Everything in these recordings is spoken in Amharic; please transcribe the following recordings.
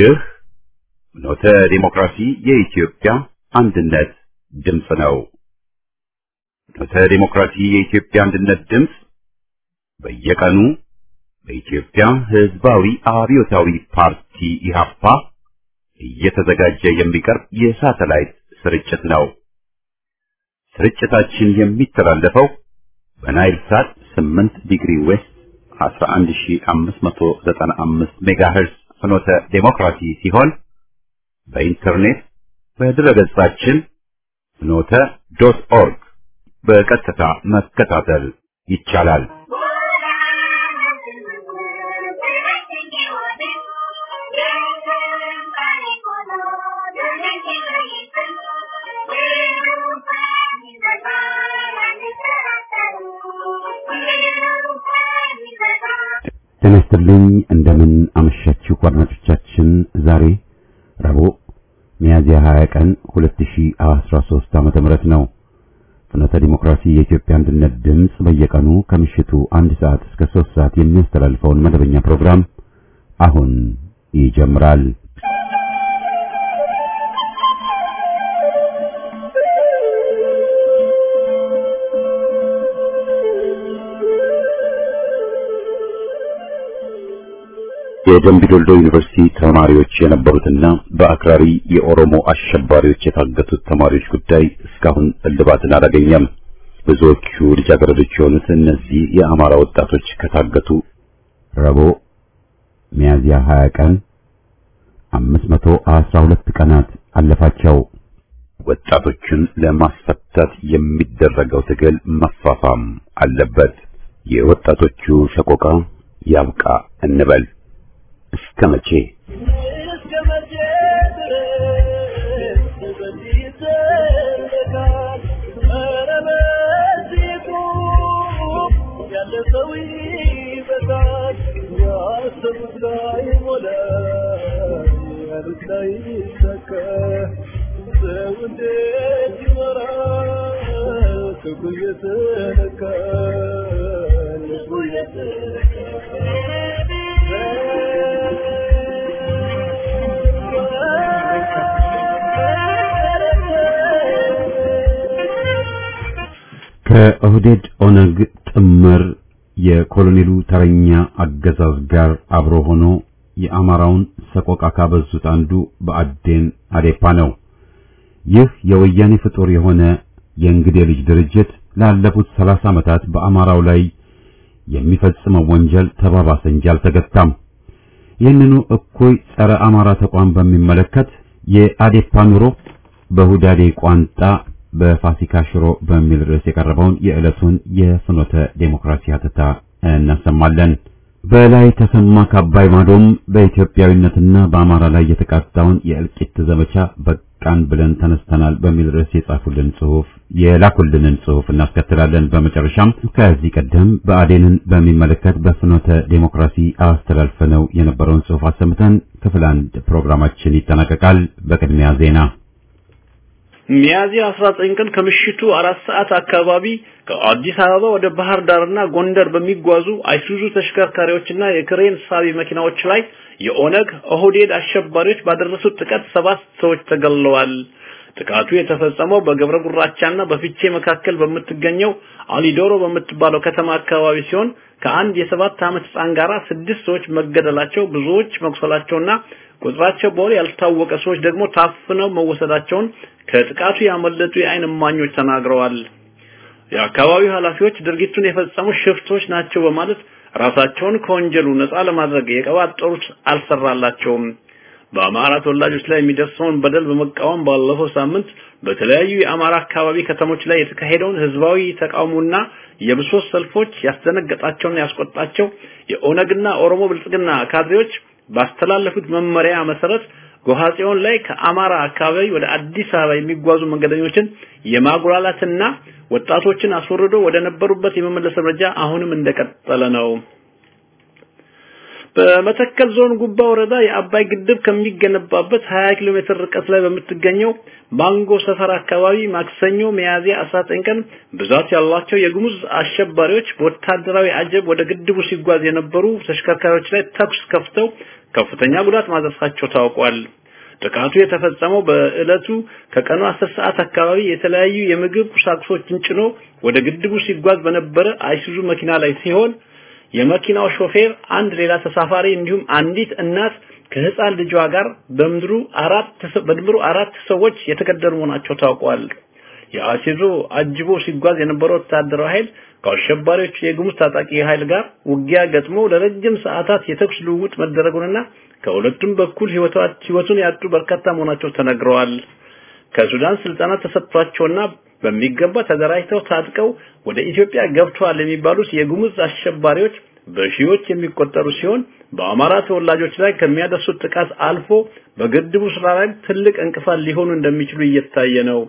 ይህ ኖተ ዲሞክራሲ የኢትዮጵያ አንድነት ድምፅ ነው። ኖተ ዲሞክራሲ የኢትዮጵያ አንድነት ድምፅ በየቀኑ በኢትዮጵያ ሕዝባዊ አብዮታዊ ፓርቲ ኢህአፓ እየተዘጋጀ የሚቀርብ የሳተላይት ስርጭት ነው። ስርጭታችን የሚተላለፈው በናይል ሳት 8 ዲግሪ ዌስት 11595 ሜጋሄርዝ ፍኖተ ዴሞክራሲ ሲሆን በኢንተርኔት በድረገጻችን ፍኖተ ዶት ኦርግ በቀጥታ መከታተል ይቻላል። ጤና ይስጥልኝ። እንደምን አመሻችሁ አድማጮቻችን። ዛሬ ረቡዕ ሚያዝያ 20 ቀን 2013 ዓመተ ምህረት ነው። ፍኖተ ዲሞክራሲ የኢትዮጵያ አንድነት ድምፅ በየቀኑ ከምሽቱ አንድ ሰዓት እስከ 3 ሰዓት የሚያስተላልፈውን መደበኛ ፕሮግራም አሁን ይጀምራል። የደምቢ ዶልዶ ዩኒቨርሲቲ ተማሪዎች የነበሩትና በአክራሪ የኦሮሞ አሸባሪዎች የታገቱት ተማሪዎች ጉዳይ እስካሁን እልባትን አላገኘም። ብዙዎቹ ልጃገረዶች የሆኑት እነዚህ የአማራ ወጣቶች ከታገቱ ረቡዕ ሚያዝያ 20 ቀን 512 ቀናት አለፋቸው። ወጣቶችን ለማስፈታት የሚደረገው ትግል መፋፋም አለበት። የወጣቶቹ ሰቆቃ ያብቃ እንበል። እስከ መቼ ከኦህዴድ ኦነግ ጥምር የኮሎኔሉ ተረኛ አገዛዝ ጋር አብሮ ሆኖ የአማራውን ሰቆቃ ካበዙት አንዱ በአዴን አዴፓ ነው። ይህ የወያኔ ፍጡር የሆነ የእንግዴ ልጅ ድርጅት ላለፉት ሰላሳ ዓመታት በአማራው ላይ የሚፈጽመው ወንጀል ተባባሰ እንጂ አልተገታም። ይህንኑ እኩይ ጸረ አማራ ተቋም በሚመለከት የአዴፓ ኑሮ በሁዳዴ ቋንጣ በፋሲካ ሽሮ በሚል ርዕስ የቀረበውን የዕለቱን የፍኖተ ዴሞክራሲ ሀተታ እናሰማለን። በላይ ተሰማ ከአባይ ማዶም በኢትዮጵያዊነትና በአማራ ላይ የተቃጣውን የእልቂት ዘመቻ በቃን ብለን ተነስተናል በሚል ርዕስ የጻፉልን ጽሑፍ የላኩልንን ጽሑፍ እናስከትላለን። በመጨረሻም ከዚህ ቀደም በአዴንን በሚመለከት በፍኖተ ዴሞክራሲ አስተላልፈነው የነበረውን ጽሑፍ አሰምተን ክፍል አንድ ፕሮግራማችን ይጠናቀቃል። በቅድሚያ ዜና ሚያዚያ 19 ቀን ከምሽቱ አራት ሰዓት አካባቢ ከአዲስ አበባ ወደ ባህር ዳርና ጎንደር በሚጓዙ አይሱዙ ተሽከርካሪዎችና የክሬን ሳቢ መኪናዎች ላይ የኦነግ ኦህዴድ አሸባሪዎች ባደረሱት ጥቃት ሰባት ሰዎች ተገለዋል። ጥቃቱ የተፈጸመው በገብረ ጉራቻና በፊቼ መካከል በምትገኘው አሊዶሮ በምትባለው ከተማ አካባቢ ሲሆን ከአንድ የሰባት ዓመት ሕፃን ጋር ስድስት ሰዎች መገደላቸው፣ ብዙዎች መቁሰላቸውና ቁጥራቸው በውል ያልታወቀ ሰዎች ደግሞ ታፍነው መወሰዳቸውን ከጥቃቱ ያመለጡ የዓይን እማኞች ተናግረዋል። የአካባቢው ኃላፊዎች ድርጊቱን የፈጸሙ ሽፍቶች ናቸው በማለት ራሳቸውን ከወንጀሉ ነፃ ለማድረግ የቀባጠሩት አልሰራላቸውም። በአማራ ተወላጆች ላይ የሚደርሰውን በደል በመቃወም ባለፈው ሳምንት በተለያዩ የአማራ አካባቢ ከተሞች ላይ የተካሄደውን ህዝባዊ ተቃውሞና የብሶት ሰልፎች ያስደነገጣቸውና ያስቆጣቸው የኦነግና ኦሮሞ ብልጽግና ካድሬዎች ባስተላለፉት መመሪያ መሰረት ጎሃጽዮን ላይ ከአማራ አካባቢ ወደ አዲስ አበባ የሚጓዙ መንገደኞችን የማጉላላትና ወጣቶችን አስወርዶ ወደ ነበሩበት የመመለስ እርምጃ አሁንም እንደቀጠለ ነው። በመተከል ዞን ጉባ ወረዳ የአባይ ግድብ ከሚገነባበት 20 ኪሎ ሜትር ርቀት ላይ በምትገኘው ማንጎ ሰፈር አካባቢ ማክሰኞ ሚያዝያ 19 ቀን ብዛት ያላቸው የጉሙዝ አሸባሪዎች በወታደራዊ አጀብ ወደ ግድቡ ሲጓዝ የነበሩ ተሽከርካሪዎች ላይ ተኩስ ከፍተው ከፍተኛ ጉዳት ማድረሳቸው ታውቋል። ጥቃቱ የተፈጸመው በዕለቱ ከቀኑ 10 ሰዓት አካባቢ የተለያዩ የምግብ ቁሳቁሶችን ጭኖ ወደ ግድቡ ሲጓዝ በነበረ አይሱዙ መኪና ላይ ሲሆን የመኪናው ሾፌር አንድ ሌላ ተሳፋሪ እንዲሁም አንዲት እናት ከህፃን ልጇ ጋር በምድሩ አራት በድምሩ አራት ሰዎች የተገደሉ መሆናቸው ታውቋል። የአሲዞ አጅቦ ሲጓዝ የነበረው ወታደራዊ ኃይል ከአሸባሪዎቹ የጉሙዝ ታጣቂ ኃይል ጋር ውጊያ ገጥሞ ለረጅም ሰዓታት የተኩስ ልውውጥ መደረጉንና ከሁለቱም በኩል ህይወቱን ያጡ በርካታ መሆናቸው ተነግረዋል። ከሱዳን ስልጠና ተሰጥቷቸውና በሚገባ ተደራጅተው ታጥቀው ወደ ኢትዮጵያ ገብተዋል የሚባሉት የጉሙዝ አሸባሪዎች በሺዎች የሚቆጠሩ ሲሆን በአማራ ተወላጆች ላይ ከሚያደርሱት ጥቃት አልፎ በግድቡ ስራ ላይ ትልቅ እንቅፋት ሊሆኑ እንደሚችሉ እየታየ ነው።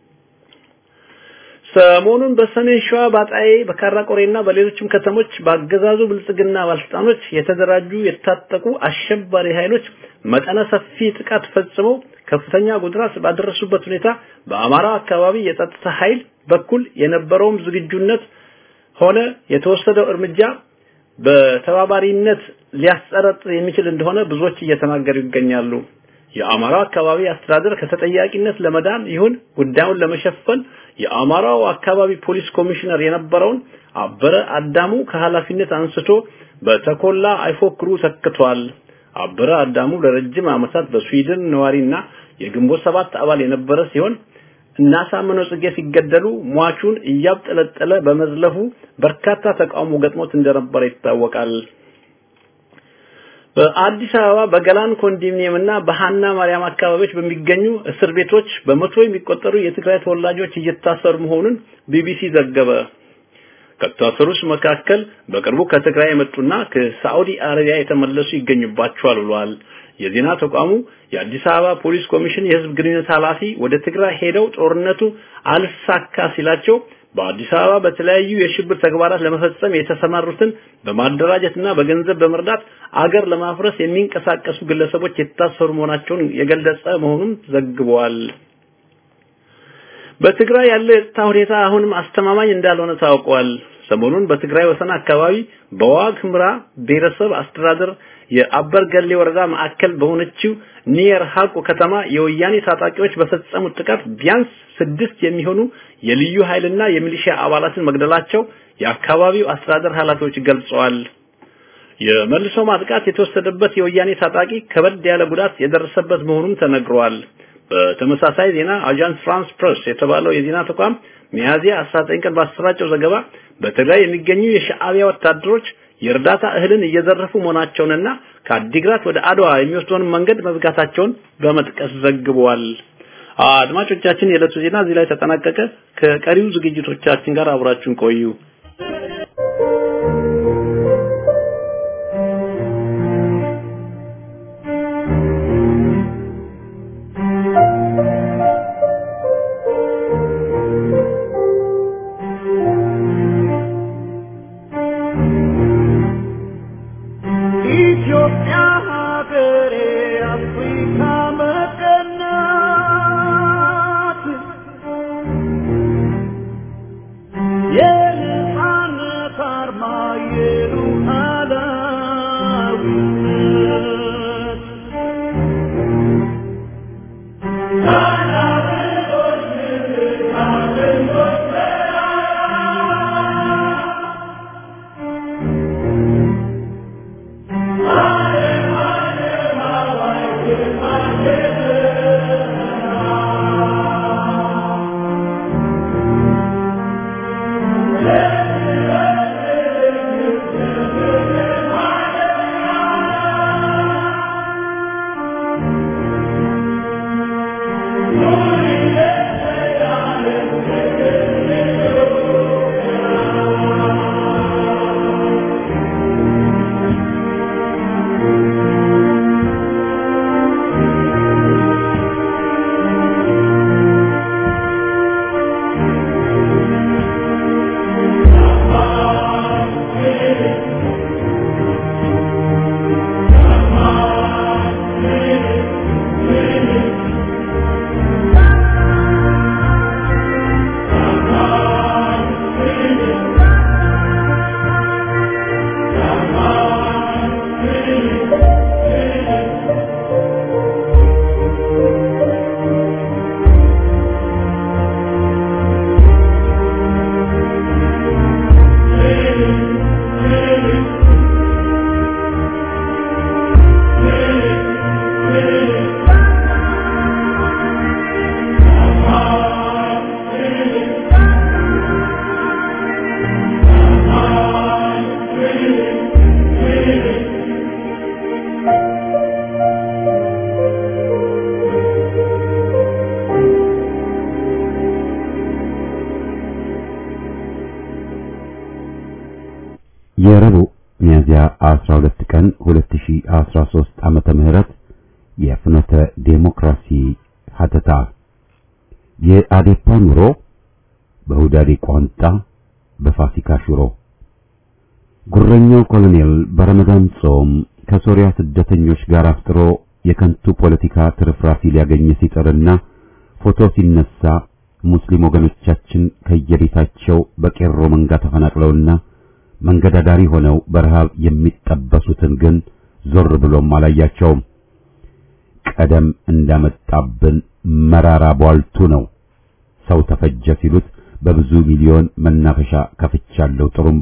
ሰሞኑን በሰሜን ሸዋ ባጣዬ በካራቆሬና በሌሎችም ከተሞች በአገዛዙ ብልጽግና ባለስልጣኖች የተደራጁ የታጠቁ አሸባሪ ኃይሎች መጠነ ሰፊ ጥቃት ፈጽመው ከፍተኛ ጉዳት ባደረሱበት ሁኔታ በአማራ አካባቢ የጸጥታ ኃይል በኩል የነበረውም ዝግጁነት ሆነ የተወሰደው እርምጃ በተባባሪነት ሊያስጠረጥር የሚችል እንደሆነ ብዙዎች እየተናገሩ ይገኛሉ። የአማራው አካባቢ አስተዳደር ከተጠያቂነት ለመዳን ይሁን ጉዳዩን ለመሸፈን የአማራው አካባቢ ፖሊስ ኮሚሽነር የነበረውን አበረ አዳሙ ከኃላፊነት አንስቶ በተኮላ አይፎክሩ ተክቷል። አበረ አዳሙ ለረጅም ዓመታት በስዊድን ነዋሪና የግንቦት ሰባት አባል የነበረ ሲሆን እናሳምነው ጽጌ ሲገደሉ ሟቹን እያብጠለጠለ በመዝለፉ በርካታ ተቃውሞ ገጥሞት እንደነበረ ይታወቃል። በአዲስ አበባ በገላን ኮንዶሚኒየም እና በሃና ማርያም አካባቢዎች በሚገኙ እስር ቤቶች በመቶ የሚቆጠሩ የትግራይ ተወላጆች እየታሰሩ መሆኑን ቢቢሲ ዘገበ። ከታሰሩት መካከል በቅርቡ ከትግራይ የመጡና ከሳዑዲ አረቢያ የተመለሱ ይገኙባቸዋል ብሏል። የዜና ተቋሙ የአዲስ አበባ ፖሊስ ኮሚሽን የህዝብ ግንኙነት ኃላፊ ወደ ትግራይ ሄደው ጦርነቱ አልሳካ ሲላቸው በአዲስ አበባ በተለያዩ የሽብር ተግባራት ለመፈጸም የተሰማሩትን በማደራጀትና በገንዘብ በመርዳት አገር ለማፍረስ የሚንቀሳቀሱ ግለሰቦች የታሰሩ መሆናቸውን የገለጸ መሆኑን ዘግበዋል። በትግራይ ያለው የጸጥታ ሁኔታ አሁንም አስተማማኝ እንዳልሆነ ታውቋል። ሰሞኑን በትግራይ ወሰን አካባቢ በዋግ ኽምራ ብሔረሰብ አስተዳደር የአበርገሌ ወረዳ ማዕከል በሆነችው ኒየር ሀቁ ከተማ የወያኔ ታጣቂዎች በፈጸሙት ጥቃት ቢያንስ ስድስት የሚሆኑ የልዩ ኃይልና የሚሊሻ አባላትን መግደላቸው የአካባቢው አስተዳደር ኃላፊዎች ገልጸዋል። የመልሶ ማጥቃት የተወሰደበት የወያኔ ታጣቂ ከበድ ያለ ጉዳት የደረሰበት መሆኑን ተነግሯል። በተመሳሳይ ዜና አጃንስ ፍራንስ ፕሬስ የተባለው የዜና ተቋም ሚያዝያ 19 ቀን ባሰራጨው ዘገባ በትግራይ የሚገኙ የሻዕቢያ ወታደሮች የእርዳታ እህልን እየዘረፉ መሆናቸውንና ከአዲግራት ወደ አድዋ የሚወስደውን መንገድ መዝጋታቸውን በመጥቀስ ዘግበዋል። አድማጮቻችን፣ የዕለቱ ዜና እዚህ ላይ ተጠናቀቀ። ከቀሪው ዝግጅቶቻችን ጋር አብራችሁን ቆዩ። Yeah. የረቡዕ ሚያዝያ 12 ቀን 2013 ዓመተ ምህረት የፍኖተ ዴሞክራሲ ሀተታ የአዴፓ ኑሮ በሁዳዴ ቋንጣ በፋሲካ ሽሮ ጉረኛው ኮሎኔል በረመዳን ጾም ከሶሪያ ስደተኞች ጋር አፍጥሮ የከንቱ ፖለቲካ ትርፍራፊ ሊያገኝ ሲጥርና ፎቶ ሲነሳ ሙስሊም ወገኖቻችን ከየቤታቸው በቄሮ መንጋ ተፈናቅለውና መንገድ አዳሪ ሆነው በረሃብ የሚጠበሱትን ግን ዞር ብሎም አላያቸውም። ቀደም እንዳመጣብን መራራ ቧልቱ ነው። ሰው ተፈጀ ሲሉት በብዙ ሚሊዮን መናፈሻ ከፍቻለሁ ጥሩምባ።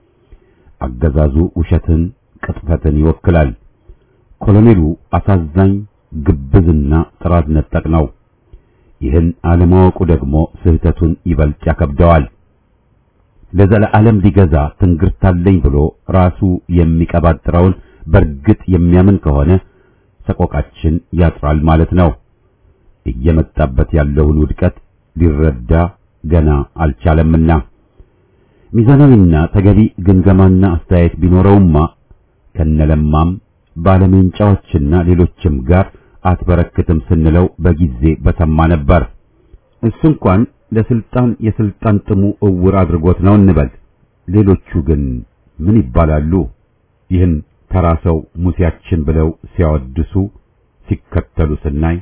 አገዛዙ ውሸትን፣ ቅጥፈትን ይወክላል። ኮሎኔሉ አሳዛኝ ግብዝና ጥራት ነጠቅ ነው። ይህን አለማወቁ ደግሞ ስህተቱን ይበልጥ ያከብደዋል። ለዘለዓለም ሊገዛ ትንግርታለኝ ብሎ ራሱ የሚቀባጥረውን በእርግጥ የሚያምን ከሆነ ሰቆቃችን ያጥራል ማለት ነው። እየመጣበት ያለውን ውድቀት ሊረዳ ገና አልቻለምና ሚዛናዊና ተገቢ ግምገማና አስተያየት ቢኖረውማ ከነለማም ባለሜንጫዎችና ሌሎችም ጋር አትበረክትም ስንለው በጊዜ በሰማ ነበር። እሱ እንኳን ለስልጣን የስልጣን ጥሙ እውር አድርጎት ነው እንበል። ሌሎቹ ግን ምን ይባላሉ? ይህን ተራ ሰው ሙሴያችን ብለው ሲያወድሱ ሲከተሉ ስናይ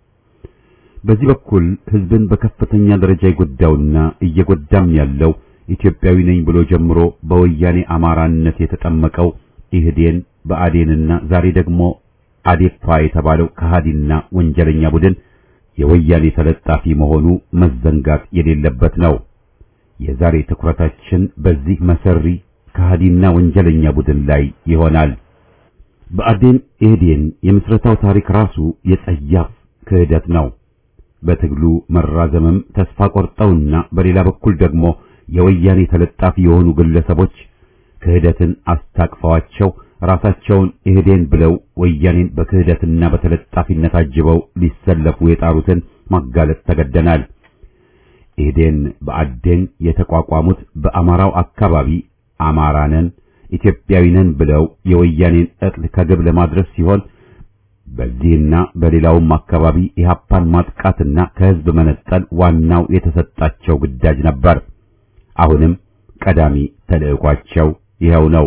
በዚህ በኩል ህዝብን በከፍተኛ ደረጃ የጎዳውና እየጎዳም ያለው ኢትዮጵያዊ ነኝ ብሎ ጀምሮ በወያኔ አማራነት የተጠመቀው ኢህዴን በአዴንና ዛሬ ደግሞ አዴፓ የተባለው ከሃዲና ወንጀለኛ ቡድን የወያኔ ተለጣፊ መሆኑ መዘንጋት የሌለበት ነው። የዛሬ ትኩረታችን በዚህ መሰሪ ከሃዲና ወንጀለኛ ቡድን ላይ ይሆናል። በአዴን ኢህዴን የምስረታው ታሪክ ራሱ የጸያፍ ክህደት ነው። በትግሉ መራዘምም ተስፋ ቆርጠውና በሌላ በኩል ደግሞ የወያኔ ተለጣፊ የሆኑ ግለሰቦች ክህደትን አስታቅፈዋቸው ራሳቸውን ኢህዴን ብለው ወያኔን በክህደትና በተለጣፊነት አጅበው ሊሰለፉ የጣሩትን ማጋለጥ ተገደናል። ኢህዴን በአዴን የተቋቋሙት በአማራው አካባቢ አማራነን ኢትዮጵያዊነን ብለው የወያኔን እቅድ ከግብ ለማድረስ ሲሆን በዚህና በሌላውም አካባቢ ኢህአፓን ማጥቃትና ከህዝብ መነጠል ዋናው የተሰጣቸው ግዳጅ ነበር። አሁንም ቀዳሚ ተልዕኳቸው ይኸው ነው።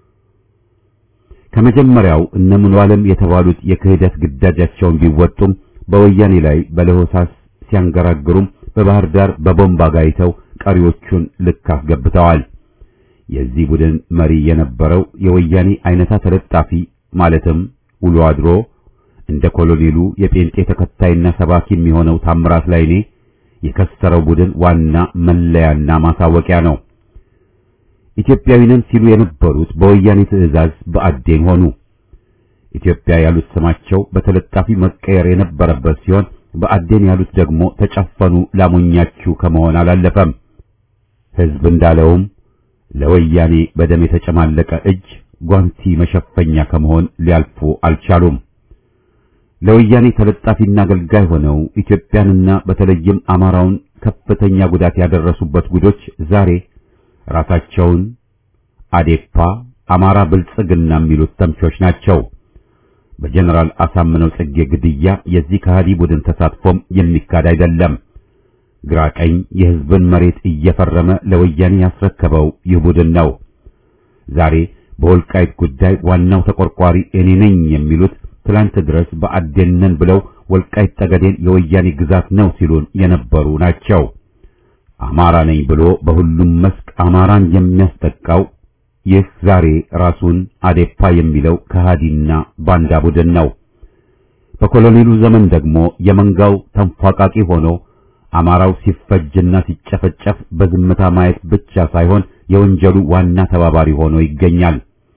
ከመጀመሪያው እነ ሙሉ ዓለም የተባሉት የክህደት ግዳጃቸውን ቢወጡም በወያኔ ላይ በለሆሳስ ሲያንገራግሩም በባህር ዳር በቦምብ አጋይተው ቀሪዎቹን ልክ አስገብተዋል። የዚህ ቡድን መሪ የነበረው የወያኔ አይነታ ተለጣፊ ማለትም ውሎ አድሮ እንደ ኮሎኔሉ የጴንጤ ተከታይና ሰባኪ የሚሆነው ታምራት ላይኔ የከሰረው ቡድን ዋና መለያና ማሳወቂያ ነው። ኢትዮጵያዊ ነን ሲሉ የነበሩት በወያኔ ትዕዛዝ በአዴን ሆኑ። ኢትዮጵያ ያሉት ስማቸው በተለጣፊ መቀየር የነበረበት ሲሆን በአዴን ያሉት ደግሞ ተጨፈኑ ላሞኛችሁ ከመሆን አላለፈም። ሕዝብ እንዳለውም ለወያኔ በደም የተጨማለቀ እጅ ጓንቲ መሸፈኛ ከመሆን ሊያልፉ አልቻሉም። ለወያኔ ተለጣፊና አገልጋይ ሆነው ኢትዮጵያንና በተለይም አማራውን ከፍተኛ ጉዳት ያደረሱበት ጉዶች ዛሬ ራሳቸውን አዴፓ አማራ ብልጽግና የሚሉት ተምቾች ናቸው። በጀነራል አሳምነው ጽጌ ግድያ የዚህ ከሃዲ ቡድን ተሳትፎም የሚካድ አይደለም። ግራ ቀኝ የሕዝብን መሬት እየፈረመ ለወያኔ ያስረከበው ይህ ቡድን ነው። ዛሬ በወልቃይት ጉዳይ ዋናው ተቆርቋሪ እኔ ነኝ የሚሉት ትላንት ድረስ በአዴንን ብለው ወልቃይት ጠገዴን የወያኔ ግዛት ነው ሲሉን የነበሩ ናቸው። አማራ ነኝ ብሎ በሁሉም መስክ አማራን የሚያስጠቃው ይህ ዛሬ ራሱን አዴፓ የሚለው ከሃዲና ባንዳ ቡድን ነው። በኮሎኔሉ ዘመን ደግሞ የመንጋው ተንፏቃቂ ሆኖ አማራው ሲፈጅና ሲጨፈጨፍ በዝምታ ማየት ብቻ ሳይሆን የወንጀሉ ዋና ተባባሪ ሆኖ ይገኛል።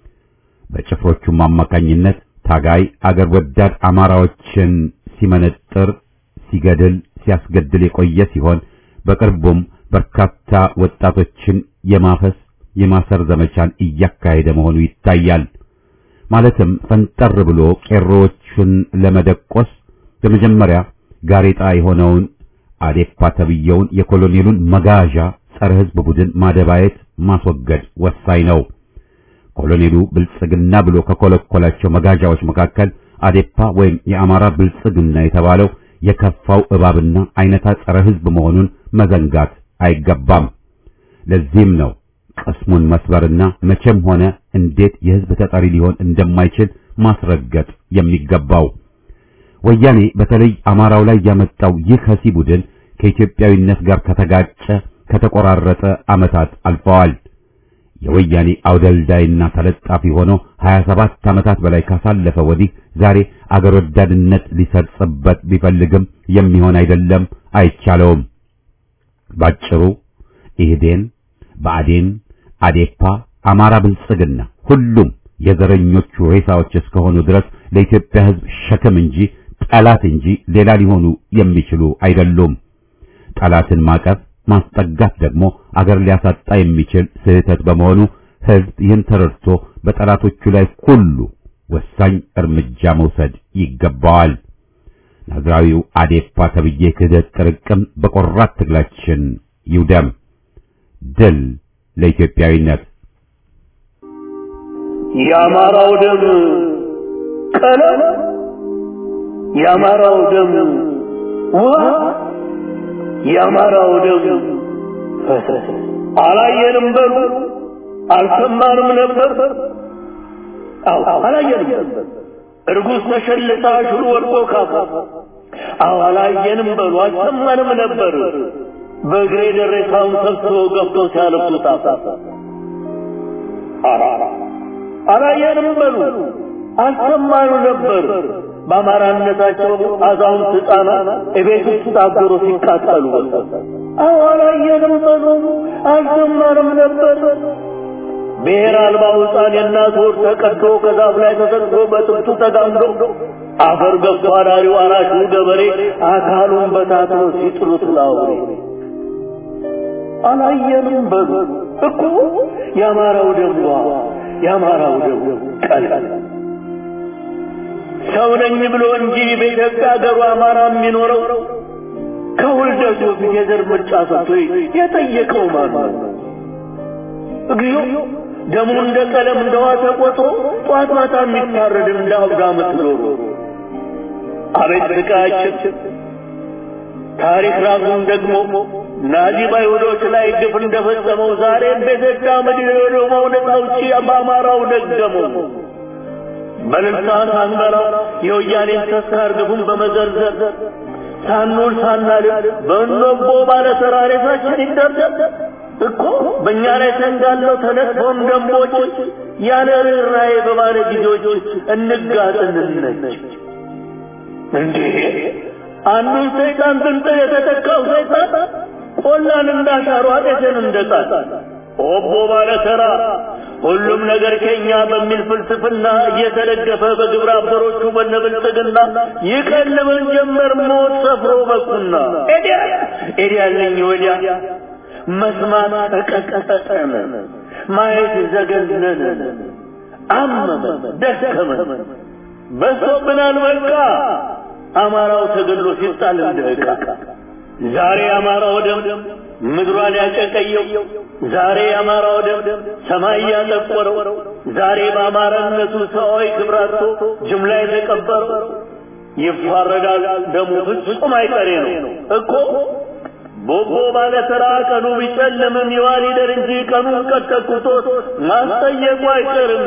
በጭፍሮቹም አማካኝነት ታጋይ አገር ወዳድ አማራዎችን ሲመነጥር፣ ሲገድል፣ ሲያስገድል የቆየ ሲሆን በቅርቡም በርካታ ወጣቶችን የማፈስ የማሰር ዘመቻን እያካሄደ መሆኑ ይታያል። ማለትም ፈንጠር ብሎ ቄሮዎቹን ለመደቆስ በመጀመሪያ ጋሬጣ የሆነውን አዴፓ ተብየውን የኮሎኔሉን መጋዣ ጸረ ሕዝብ ቡድን ማደባየት ማስወገድ ወሳኝ ነው። ኮሎኔሉ ብልጽግና ብሎ ከኮለኮላቸው መጋዣዎች መካከል አዴፓ ወይም የአማራ ብልጽግና የተባለው የከፋው እባብና አይነታ ጸረ ሕዝብ መሆኑን መዘንጋት አይገባም። ለዚህም ነው ቅስሙን መስበርና መቼም ሆነ እንዴት የሕዝብ ተጠሪ ሊሆን እንደማይችል ማስረገጥ የሚገባው። ወያኔ በተለይ አማራው ላይ ያመጣው ይህ ከሲ ቡድን ከኢትዮጵያዊነት ጋር ከተጋጨ ከተቆራረጠ ዓመታት አልፈዋል። የወያኔ አውደልዳይና ተለጣፊ ሆኖ 27 ዓመታት በላይ ካሳለፈ ወዲህ ዛሬ አገር ወዳድነት ሊሰርጽበት ቢፈልግም የሚሆን አይደለም፣ አይቻለውም። ባጭሩ ኢህዴን፣ ብአዴን፣ አዴፓ፣ አማራ ብልጽግና ሁሉም የዘረኞቹ ሬሳዎች እስከሆኑ ድረስ ለኢትዮጵያ ሕዝብ ሸክም እንጂ ጠላት እንጂ ሌላ ሊሆኑ የሚችሉ አይደሉም። ጠላትን ማቀፍ ማስጠጋት ደግሞ አገር ሊያሳጣ የሚችል ስህተት በመሆኑ ሕዝብ ይህን ተረድቶ በጠላቶቹ ላይ ሁሉ ወሳኝ እርምጃ መውሰድ ይገባዋል። ናዝራዊው አዴፓ ተብዬ ክህደት ጥርቅም በቆራት ትግላችን ይውደም። ድል ለኢትዮጵያዊነት። የአማራው ደም ቀለም፣ የአማራው ደም ውሃ፣ የአማራው ደም ፈሰስ። አላየንም በሉ አልሰማንም ነበር። አዎ አላየንም። እርጉዝ ተሸልታ ሽሉ ወድቆ ካፋ። አዎ አላየንም በሉ አልሰማንም ነበር። በእግሬ ደረሳውን ሰብስበው ገብተው ሲያለብሱ ታፋ አላየንም በሉ አልሰማኑ ነበር። በአማራነታቸው አዛውንት ሕፃናት እቤት ውስጥ ታገሮ ሲቃጠሉ አዎ አላየንም በሉ አልሰማንም ነበር። ብሔር አልባው ሕፃን የእናት ወር ተቀዶ ከዛፍ ላይ ተሰቅሎ በጥብቱ ተጋምዶ አፈር ገብቶ አዳሪው አራሹ ገበሬ አካሉን በታትኖ ሲጥሉት ላውሬ አላየንም በሉ እኮ የአማራው ደም የአማራው ደም ቀላል ሰው ነኝ ብሎ እንጂ በኢትዮጵያ ሀገሩ አማራ የሚኖረው ከውልደቱ በፊት የዘር ምርጫ ሰጥቶ የጠየቀው ማን ነው? እግዚኦ ደሙ እንደ ቀለም እንደ ውሃ ተቆጥሮ ጧት ማታ የሚታረድ እንደ አብጋ ምትኖሩ አቤት ስቃያችን! ታሪክ ራሱን ደግሞ ናዚ በአይሁዶች ላይ ግፍ እንደፈጸመው ዛሬም በኢትዮጵያ ምድር የኦሮሞው ነጻ አውጪ በአማራው ደገመው። በልልታ ሳንበላ የወያኔን ተስካር ግፉን በመዘርዘር ሳንውል ሳናልል በእንቦ ባለ ተራሬታችን ይደርደር እኮ በእኛ ላይ ተንጋለው ተነጥፈውን ደንቦች ያለ ርኅራኄ በባለ ጊዜዎች እንጋጥ እንነች እንዴ አንዱን ሰይጣን ጥንጥል የተተካው ሰይጣን ቆላን እንዳሻሩ አጤትን እንደጣል ኦቦ ባለ ተራ ሁሉም ነገር ከኛ በሚል ፍልስፍና እየተደገፈ በግብረ አበሮቹ በነብልጽግና ይቀልበን ጀመር ሞት ሰፍሮ በኩና ኤዲያ ኤዲያ ያለኝ ወዲያ መስማት ተቀጠጠን፣ ማየት ዘገነነን፣ አመመን፣ ደከመን፣ በሶብናል በቃ አማራው ተገድሎ ሲጣል እንደ ዕቃ ዛሬ አማራው ደም ምድሯን ያጨቀየው ዛሬ አማራው ደም ሰማይ ያጠቆረው ዛሬ በአማራነቱ ሰዋዊ ክብራቶ ጅምላ የተቀበረው ይፋረዳል ደሙ ፍጹም አይቀሬ ነው እኮ ቦቦ ባለ ተራ ቀኑ ቢጨልምም ይዋል ይደር እንጂ ቀኑን ቀጠቁቶት ማስጠየቁ አይቀርም።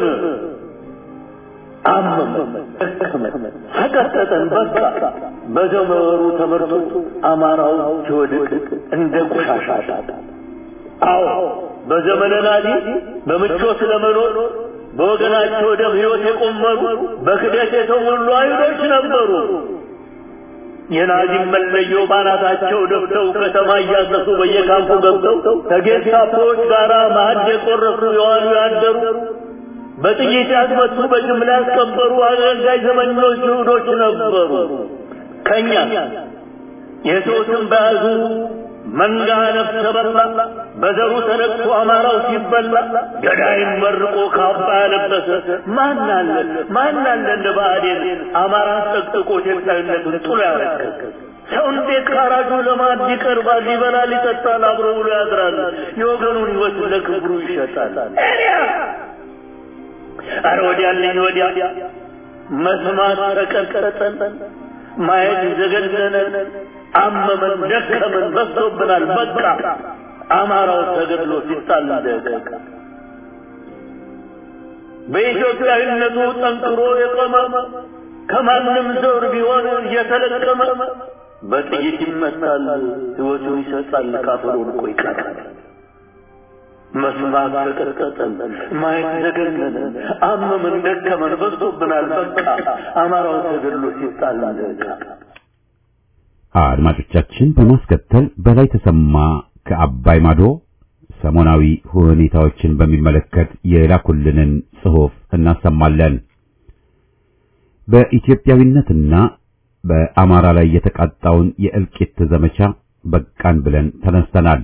አመመን፣ ደከመን፣ ሰቀጠጠን በቃ በዘመሩ ተመርቶ አማራው ሲወድቅ እንደ ቆሻሻ አዎ በዘመነ ናዚ በምቾት ለመኖር በወገናቸው ደም ሕይወት የቆመሩ በክደት የተሞሉ አይሁዶች ነበሩ። የናዚም መለዮ ባናታቸው ደፍተው ከተማ እያሰሱ በየካምፑ ገብተው ከጌስታፖዎች ጋር ማዕድ የቆረሱ የዋሉ ያደሩ በጥይት ያስመቱ በጅምላ ያስቀበሩ አገልጋይ ዘመኞች ይሁዶች ነበሩ። ከኛ የሰው ስም በያዙ መንጋ ነፍሰ በላ በዘሩ ተነቅቶ አማራው ሲበላ ገዳይም መርቆ ካባ ያለበሰ ማን አለ ማን አለ እንደ ብአዴን አማራን ጠቅጥቆ ኢትዮጵያዊነቱን ጥሎ ያረከሰ ሰው እንዴት ካራጁ ለማዕድ ይቀርባል? ይበላል፣ ይጠጣል፣ አብሮ ውሎ ያድራል። የወገኑን ሕይወት ለክብሩ ይሸጣል። አረ ወዲያለኝ ወዲያ መስማት ተቀጠጠን፣ ማየት ዘገነነን፣ አመመን፣ ደከመን፣ በዝቶብናል። በቃ አማራው ተገድሎ ሲጣል ደቀቀ። በኢትዮጵያዊነቱ ጠንክሮ የቆመ ከማንም ዘር ቢሆን እየተለቀመ በጥይት ይመታል፣ ሕይወቱን ይሰጣል፣ ካፈሩን እኮ ይቀራል። መስማት ተቀጠጠን፣ ማየት ዘገነነን፣ አመመን፣ ደከመን፣ በዝቶብናል። በቃ አማራው ተገድሎ ሲጣል ደቀቀ። አድማጮቻችን በማስከተል በላይ ተሰማ ከአባይ ማዶ ሰሞናዊ ሁኔታዎችን በሚመለከት የላኩልንን ጽሑፍ እናሰማለን። በኢትዮጵያዊነትና በአማራ ላይ የተቃጣውን የእልቂት ዘመቻ በቃን ብለን ተነስተናል።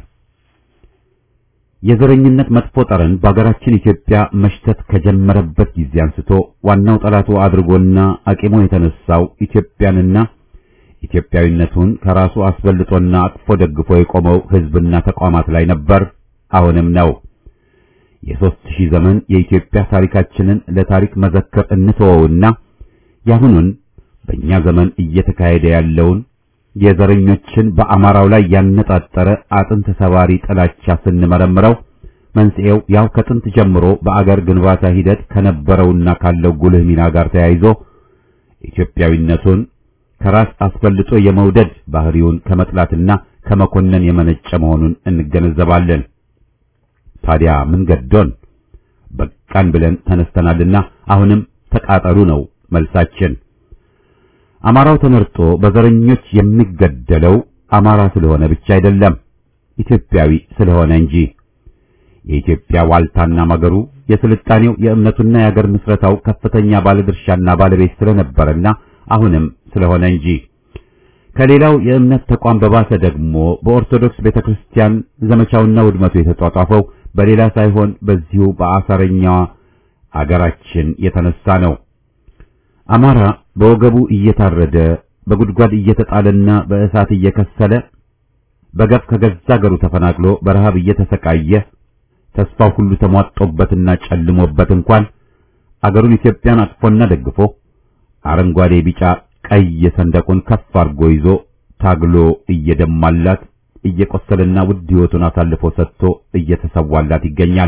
የዘረኝነት መጥፎ ጠረን በአገራችን ኢትዮጵያ መሽተት ከጀመረበት ጊዜ አንስቶ ዋናው ጠላቱ አድርጎና አቂሞ የተነሳው ኢትዮጵያንና ኢትዮጵያዊነቱን ከራሱ አስበልጦና አቅፎ ደግፎ የቆመው ሕዝብና ተቋማት ላይ ነበር። አሁንም ነው። የሦስት ሺህ ዘመን የኢትዮጵያ ታሪካችንን ለታሪክ መዘክር እንተወውና ያሁኑን በእኛ ዘመን እየተካሄደ ያለውን የዘረኞችን በአማራው ላይ ያነጣጠረ አጥንት ሰባሪ ጥላቻ ስንመረምረው መንስኤው ያው ከጥንት ጀምሮ በአገር ግንባታ ሂደት ከነበረውና ካለው ጉልህ ሚና ጋር ተያይዞ ኢትዮጵያዊነቱን ከራስ አስፈልጦ የመውደድ ባህሪውን ከመጥላትና ከመኮነን የመነጨ መሆኑን እንገነዘባለን። ታዲያ ምን ገዶን? በቃን ብለን ተነስተናልና አሁንም ተቃጠሉ ነው መልሳችን። አማራው ተመርጦ በዘረኞች የሚገደለው አማራ ስለሆነ ብቻ አይደለም፣ ኢትዮጵያዊ ስለሆነ እንጂ። የኢትዮጵያ ዋልታና መገሩ የስልጣኔው የእምነቱና የአገር ምስረታው ከፍተኛ ባለድርሻና ባለቤት ስለነበረና አሁንም ስለሆነ እንጂ። ከሌላው የእምነት ተቋም በባሰ ደግሞ በኦርቶዶክስ ቤተክርስቲያን ዘመቻውና ውድመቱ የተጧጧፈው በሌላ ሳይሆን በዚሁ በአሳረኛዋ አገራችን የተነሳ ነው። አማራ በወገቡ እየታረደ በጉድጓድ እየተጣለና በእሳት እየከሰለ በገፍ ከገዛ አገሩ ተፈናቅሎ በረሃብ እየተሰቃየ ተስፋው ሁሉ ተሟጦበትና ጨልሞበት እንኳን አገሩን ኢትዮጵያን አቅፎና ደግፎ አረንጓዴ፣ ቢጫ፣ ቀይ ሰንደቁን ከፍ አድርጎ ይዞ ታግሎ እየደማላት እየቆሰለና ውድ ሕይወቱን አሳልፎ ሰጥቶ እየተሰዋላት ይገኛል።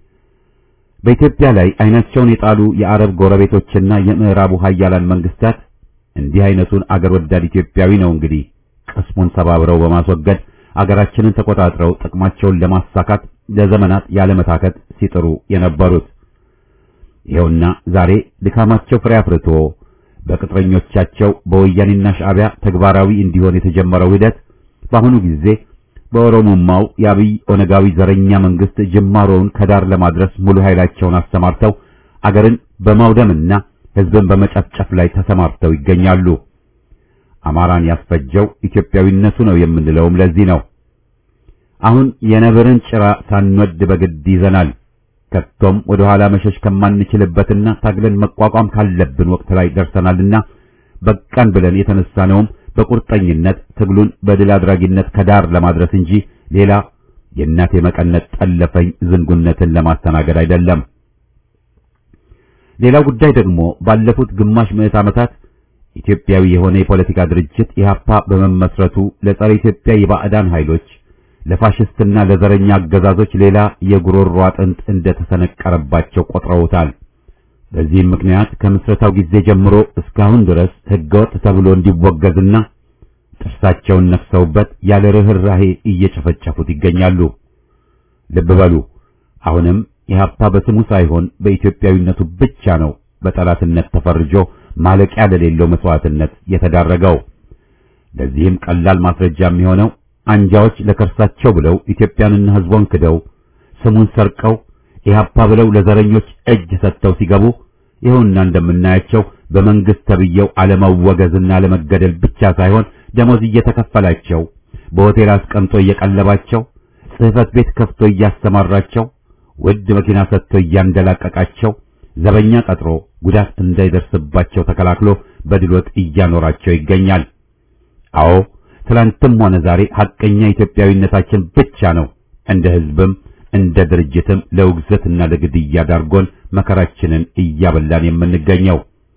በኢትዮጵያ ላይ አይናቸውን የጣሉ የአረብ ጎረቤቶችና የምዕራቡ ሀያላን መንግስታት እንዲህ አይነቱን አገር ወዳድ ኢትዮጵያዊ ነው እንግዲህ ቅስሙን ሰባብረው በማስወገድ አገራችንን ተቆጣጥረው ጥቅማቸውን ለማሳካት ለዘመናት ያለመታከት ሲጥሩ የነበሩት። ይኸውና ዛሬ ድካማቸው ፍሬ አፍርቶ በቅጥረኞቻቸው በወያኔና ሻዕቢያ ተግባራዊ እንዲሆን የተጀመረው ሂደት በአሁኑ ጊዜ በኦሮሞማው የአብይ ኦነጋዊ ዘረኛ መንግስት ጅማሮውን ከዳር ለማድረስ ሙሉ ኃይላቸውን አሰማርተው አገርን በማውደምና ሕዝብን በመጨፍጨፍ ላይ ተሰማርተው ይገኛሉ። አማራን ያስፈጀው ኢትዮጵያዊነቱ ነው የምንለውም ለዚህ ነው። አሁን የነብርን ጭራ ሳንወድ በግድ ይዘናል። ከቶም ወደ ኋላ መሸሽ ከማንችልበትና ታግለን መቋቋም ካለብን ወቅት ላይ ደርሰናልና በቃን ብለን የተነሳነውም በቁርጠኝነት ትግሉን በድል አድራጊነት ከዳር ለማድረስ እንጂ ሌላ የእናቴ መቀነት ጠለፈኝ ዝንጉነትን ለማስተናገድ አይደለም። ሌላው ጉዳይ ደግሞ ባለፉት ግማሽ ምዕት ዓመታት ኢትዮጵያዊ የሆነ የፖለቲካ ድርጅት ኢህአፓ በመመስረቱ ለጸረ ኢትዮጵያ የባዕዳን ኃይሎች ለፋሽስትና ለዘረኛ አገዛዞች ሌላ የጉሮሮ አጥንት እንደተሰነቀረባቸው ቆጥረውታል። በዚህም ምክንያት ከምስረታው ጊዜ ጀምሮ እስካሁን ድረስ ህገወጥ ተብሎ እንዲወገዝና ጥርሳቸውን ነክሰውበት ያለ ርህራሄ እየጨፈጨፉት ይገኛሉ። ልብ በሉ፣ አሁንም ኢህአፓ በስሙ ሳይሆን በኢትዮጵያዊነቱ ብቻ ነው በጠላትነት ተፈርጆ ማለቂያ ለሌለው መስዋዕትነት የተዳረገው። ለዚህም ቀላል ማስረጃ የሚሆነው አንጃዎች ለከርሳቸው ብለው ኢትዮጵያንና ህዝቧን ክደው ስሙን ሰርቀው ኢህአፓ ብለው ለዘረኞች እጅ ሰጥተው ሲገቡ ይኸውና እንደምናያቸው በመንግስት ተብየው አለመወገዝና አለመገደል ብቻ ሳይሆን ደሞዝ እየተከፈላቸው በሆቴል አስቀምጦ እየቀለባቸው ጽህፈት ቤት ከፍቶ እያሰማራቸው ውድ መኪና ሰጥቶ እያንደላቀቃቸው ዘበኛ ቀጥሮ ጉዳት እንዳይደርስባቸው ተከላክሎ በድሎት እያኖራቸው ይገኛል። አዎ ትላንትም ሆነ ዛሬ ሐቀኛ ኢትዮጵያዊነታችን ብቻ ነው እንደ ህዝብም እንደ ድርጅትም ለውግዘትና ለግድያ ዳርጎን መከራችንን እያበላን የምንገኘው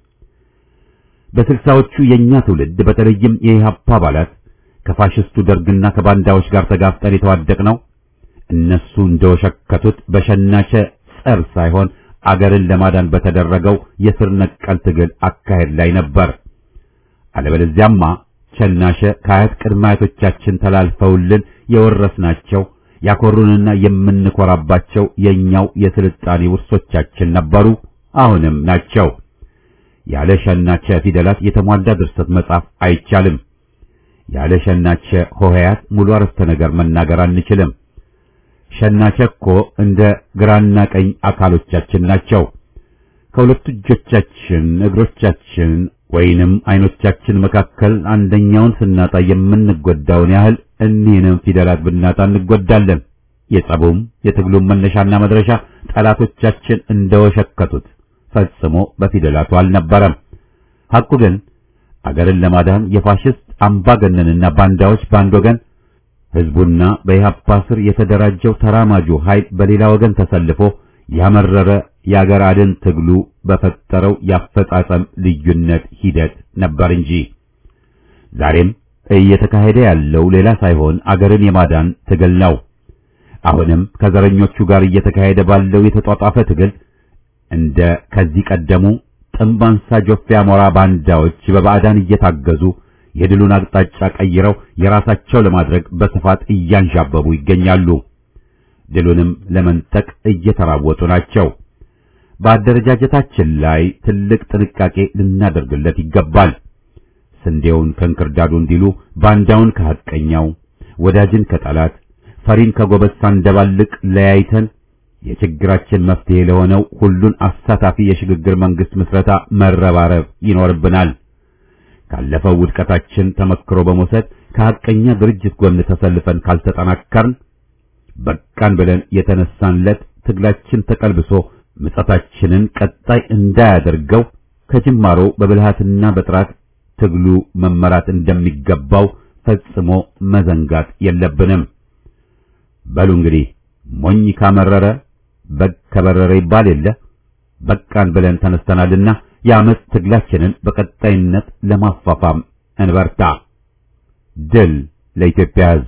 በስልሳዎቹ የኛ ትውልድ በተለይም የኢህአፓ አባላት ከፋሽስቱ ደርግና ከባንዳዎች ጋር ተጋፍጠን የተዋደቅነው እነሱ እንደወሸከቱት በሸናቸ ጸር ሳይሆን አገርን ለማዳን በተደረገው የስር ነቀል ትግል አካሄድ ላይ ነበር። አለበለዚያማ ቸናሸ ከአያት ቅድመ አያቶቻችን ተላልፈውልን የወረስናቸው ያኮሩንና የምንኮራባቸው የኛው የስልጣኔ ውርሶቻችን ነበሩ፣ አሁንም ናቸው። ያለ ሸናቸ ፊደላት የተሟላ ድርሰት መጻፍ አይቻልም። ያለ ሸናቸ ሆሄያት ሙሉ አረፍተ ነገር መናገር አንችልም። ሸናቸ እኮ እንደ ግራና ቀኝ አካሎቻችን ናቸው። ከሁለቱ እጆቻችን፣ እግሮቻችን ወይንም አይኖቻችን መካከል አንደኛውን ስናጣ የምንጎዳውን ያህል እኒህንም ፊደላት ብናጣ እንጎዳለን። የጸቡም የትግሉም መነሻና መድረሻ ጠላቶቻችን እንደወሸከቱት ፈጽሞ በፊደላቱ አልነበረም። ሐቁ ግን አገርን ለማዳን የፋሽስት አምባገነንና ባንዳዎች በአንድ ወገን ህዝቡና በኢህአፓ ስር የተደራጀው ተራማጁ ኃይል በሌላ ወገን ተሰልፎ ያመረረ የአገር አድን ትግሉ በፈጠረው ያፈጻጸም ልዩነት ሂደት ነበር እንጂ ዛሬም እየተካሄደ ያለው ሌላ ሳይሆን አገርን የማዳን ትግል ነው። አሁንም ከዘረኞቹ ጋር እየተካሄደ ባለው የተጧጧፈ ትግል እንደ ከዚህ ቀደሙ ጥምብ አንሳ ጆፌ አሞራ ባንዳዎች በባዕዳን እየታገዙ የድሉን አቅጣጫ ቀይረው የራሳቸው ለማድረግ በስፋት እያንዣበቡ ይገኛሉ። ድሉንም ለመንጠቅ እየተራወጡ ናቸው። በአደረጃጀታችን ላይ ትልቅ ጥንቃቄ ልናደርግለት ይገባል። ስንዴውን ከእንክርዳዱ እንዲሉ ባንዳውን ከሐቀኛው፣ ወዳጅን ከጠላት፣ ፈሪን ከጎበዝ ሳንደባልቅ ለያይተን የችግራችን መፍትሄ ለሆነው ሁሉን አሳታፊ የሽግግር መንግስት ምስረታ መረባረብ ይኖርብናል። ካለፈው ውድቀታችን ተመክሮ በመውሰድ ከሐቀኛ ድርጅት ጎን ተሰልፈን ካልተጠናከርን በቃን ብለን የተነሳንለት ትግላችን ተቀልብሶ ምጸታችንን ቀጣይ እንዳያደርገው ከጅማሮ በብልሃትና በጥራት ትግሉ መመራት እንደሚገባው ፈጽሞ መዘንጋት የለብንም። በሉ እንግዲህ ሞኝ ካመረረ በግ ከበረረ ይባል የለ። በቃን ብለን ተነስተናልና የዓመት ትግላችንን በቀጣይነት ለማፋፋም እንበርታ። ድል ለኢትዮጵያ ሕዝብ!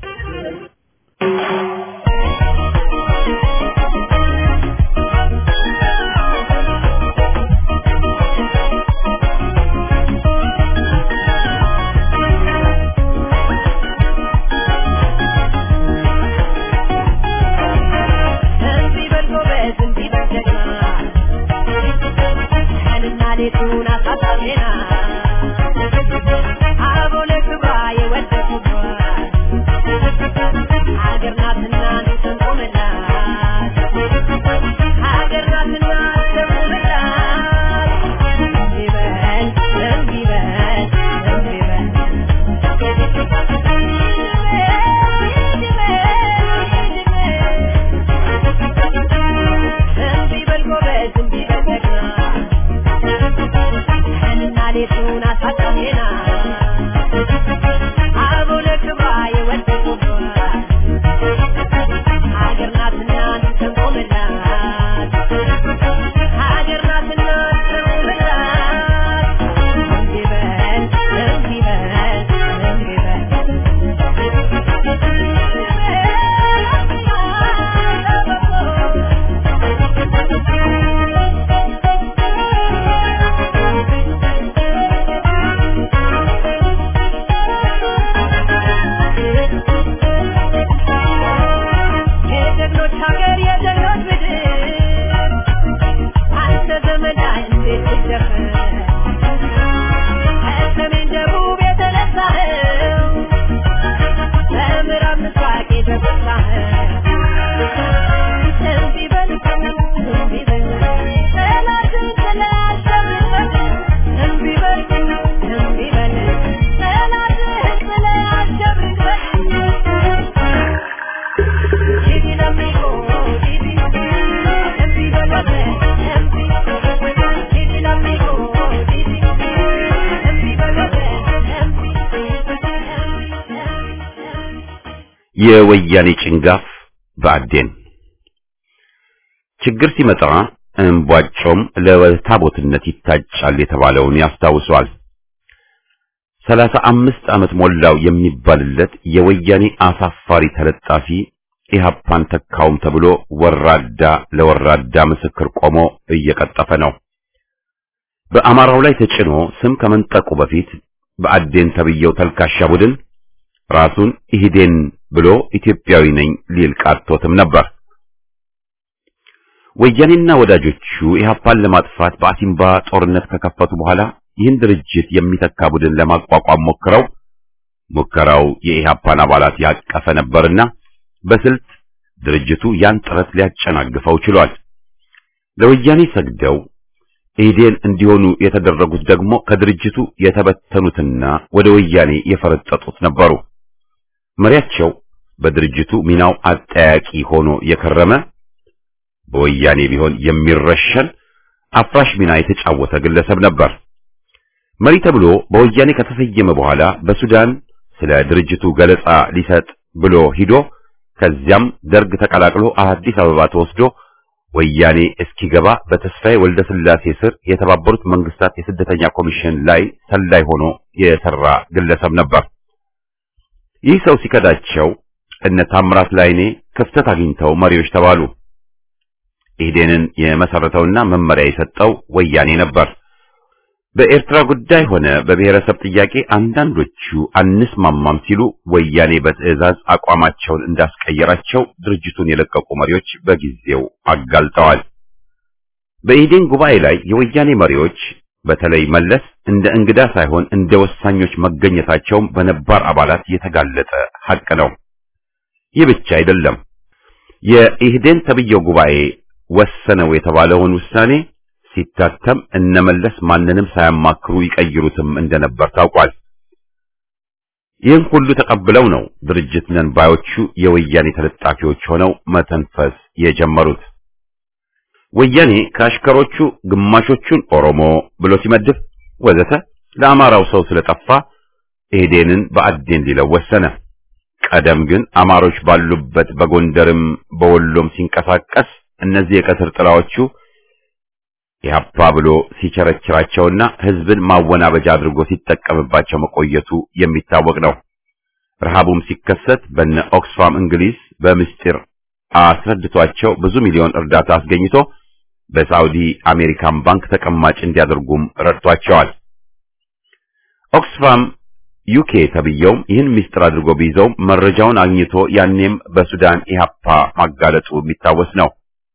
የወያኔ ጭንጋፍ በአዴን ችግር ሲመጣ እምቧጮም ለታቦትነት ይታጫል የተባለውን ያስታውሷል። ሰላሳ አምስት ዓመት ሞላው የሚባልለት የወያኔ አሳፋሪ ተለጣፊ ኢህአፓን ተካውም ተብሎ ወራዳ ለወራዳ ምስክር ቆሞ እየቀጠፈ ነው። በአማራው ላይ ተጭኖ ስም ከመንጠቁ በፊት በአዴን ተብየው ተልካሻ ቡድን ራሱን ኢህዴን ብሎ ኢትዮጵያዊ ነኝ ሊል ቃቶትም ነበር። ወያኔና ወዳጆቹ ኢህአፓን ለማጥፋት በአሲምባ ጦርነት ከከፈቱ በኋላ ይህን ድርጅት የሚተካ ቡድን ለማቋቋም ሞክረው ሙከራው የኢህአፓን አባላት ያቀፈ ነበርና በስልት ድርጅቱ ያን ጥረት ሊያጨናግፈው ችሏል። ለወያኔ ሰግደው ኢህዴን እንዲሆኑ የተደረጉት ደግሞ ከድርጅቱ የተበተኑትና ወደ ወያኔ የፈረጠጡት ነበሩ። መሪያቸው በድርጅቱ ሚናው አጠያቂ ሆኖ የከረመ በወያኔ ቢሆን የሚረሸን አፍራሽ ሚና የተጫወተ ግለሰብ ነበር። መሪ ተብሎ በወያኔ ከተሰየመ በኋላ በሱዳን ስለ ድርጅቱ ገለጻ ሊሰጥ ብሎ ሂዶ ከዚያም ደርግ ተቀላቅሎ አዲስ አበባ ተወስዶ ወያኔ እስኪገባ በተስፋዬ ወልደ ስላሴ ስር የተባበሩት መንግስታት የስደተኛ ኮሚሽን ላይ ሰላይ ሆኖ የሰራ ግለሰብ ነበር። ይህ ሰው ሲከዳቸው እነ ታምራት ላይኔ ክፍተት አግኝተው መሪዎች ተባሉ። ኢህዴንን የመሰረተውና መመሪያ የሰጠው ወያኔ ነበር። በኤርትራ ጉዳይ ሆነ በብሔረሰብ ጥያቄ አንዳንዶቹ አንስማማም ሲሉ ወያኔ በትዕዛዝ አቋማቸውን እንዳስቀየራቸው ድርጅቱን የለቀቁ መሪዎች በጊዜው አጋልጠዋል። በኢህዴን ጉባኤ ላይ የወያኔ መሪዎች በተለይ መለስ እንደ እንግዳ ሳይሆን እንደ ወሳኞች መገኘታቸውም በነባር አባላት የተጋለጠ ሐቅ ነው። ይህ ብቻ አይደለም። የኢህዴን ተብየው ጉባኤ ወሰነው የተባለውን ውሳኔ ሲታተም እነመለስ ማንንም ሳያማክሩ ይቀይሩትም እንደነበር ታውቋል። ይህን ሁሉ ተቀብለው ነው ድርጅት ነን ባዮቹ የወያኔ ተለጣፊዎች ሆነው መተንፈስ የጀመሩት። ወያኔ ከአሽከሮቹ ግማሾቹን ኦሮሞ ብሎ ሲመድብ ወዘተ ለአማራው ሰው ስለጠፋ ኢህዴንን በአዴን ሊለው ወሰነ። ቀደም ግን አማሮች ባሉበት በጎንደርም በወሎም ሲንቀሳቀስ እነዚህ የቀትር ጥላዎቹ ኢህአፓ ብሎ ሲቸረችራቸውና ህዝብን ማወናበጃ አድርጎ ሲጠቀምባቸው መቆየቱ የሚታወቅ ነው። ረሃቡም ሲከሰት በነ ኦክስፋም እንግሊዝ በምስጢር አስረድቷቸው ብዙ ሚሊዮን እርዳታ አስገኝቶ በሳውዲ አሜሪካን ባንክ ተቀማጭ እንዲያደርጉም ረድቷቸዋል። ኦክስፋም ዩኬ ተብየውም ይህን ምስጢር አድርጎ ቢይዘውም መረጃውን አግኝቶ ያኔም በሱዳን ኢህአፓ ማጋለጡ የሚታወስ ነው።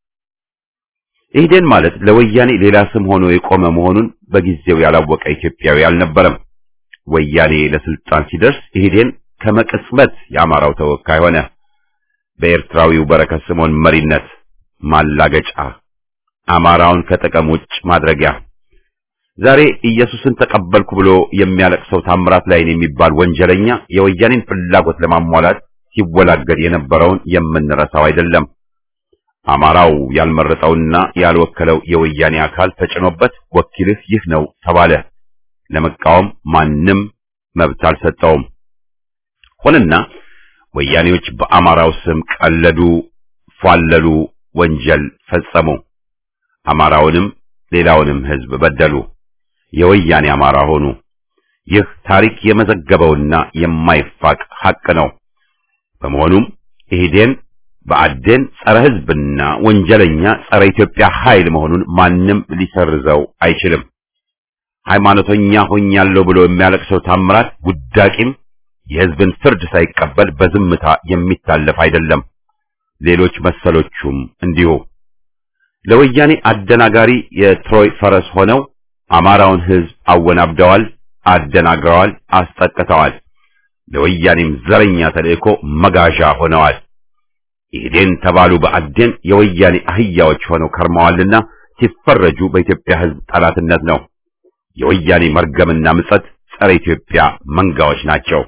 ኢህዴን ማለት ለወያኔ ሌላ ስም ሆኖ የቆመ መሆኑን በጊዜው ያላወቀ ኢትዮጵያዊ አልነበረም። ወያኔ ለስልጣን ሲደርስ ኢህዴን ከመቅጽበት የአማራው ተወካይ ሆነ። በኤርትራዊው በረከት ስምዖን መሪነት ማላገጫ፣ አማራውን ከጥቅም ውጭ ማድረጊያ። ዛሬ ኢየሱስን ተቀበልኩ ብሎ የሚያለቅሰው ታምራት ላይን የሚባል ወንጀለኛ የወያኔን ፍላጎት ለማሟላት ሲወላገድ የነበረውን የምንረሳው አይደለም። አማራው ያልመረጠውና ያልወከለው የወያኔ አካል ተጭኖበት ወኪልህ ይህ ነው ተባለ። ለመቃወም ማንም መብት አልሰጠውም። ሆነና ወያኔዎች በአማራው ስም ቀለዱ፣ ፏለሉ፣ ወንጀል ፈጸሙ። አማራውንም ሌላውንም ሕዝብ በደሉ። የወያኔ አማራ ሆኑ። ይህ ታሪክ የመዘገበውና የማይፋቅ ሐቅ ነው። በመሆኑም ኢህዴን በአዴን ጸረ ሕዝብና ወንጀለኛ ጸረ ኢትዮጵያ ኃይል መሆኑን ማንም ሊሰርዘው አይችልም። ሃይማኖተኛ ሆኛለሁ ብሎ የሚያለቅሰው ታምራት ውዳቂም የሕዝብን ፍርድ ሳይቀበል በዝምታ የሚታለፍ አይደለም። ሌሎች መሰሎቹም እንዲሁ ለወያኔ አደናጋሪ የትሮይ ፈረስ ሆነው አማራውን ሕዝብ አወናብደዋል፣ አደናግረዋል፣ አስጠቅተዋል። ለወያኔም ዘረኛ ተልእኮ መጋዣ ሆነዋል። ኢህዴን ተባሉ በአዴን የወያኔ አህያዎች ሆነው ከርመዋልና ሲፈረጁ በኢትዮጵያ ሕዝብ ጠላትነት ነው። የወያኔ መርገምና ምጸት ጸረ ኢትዮጵያ መንጋዎች ናቸው።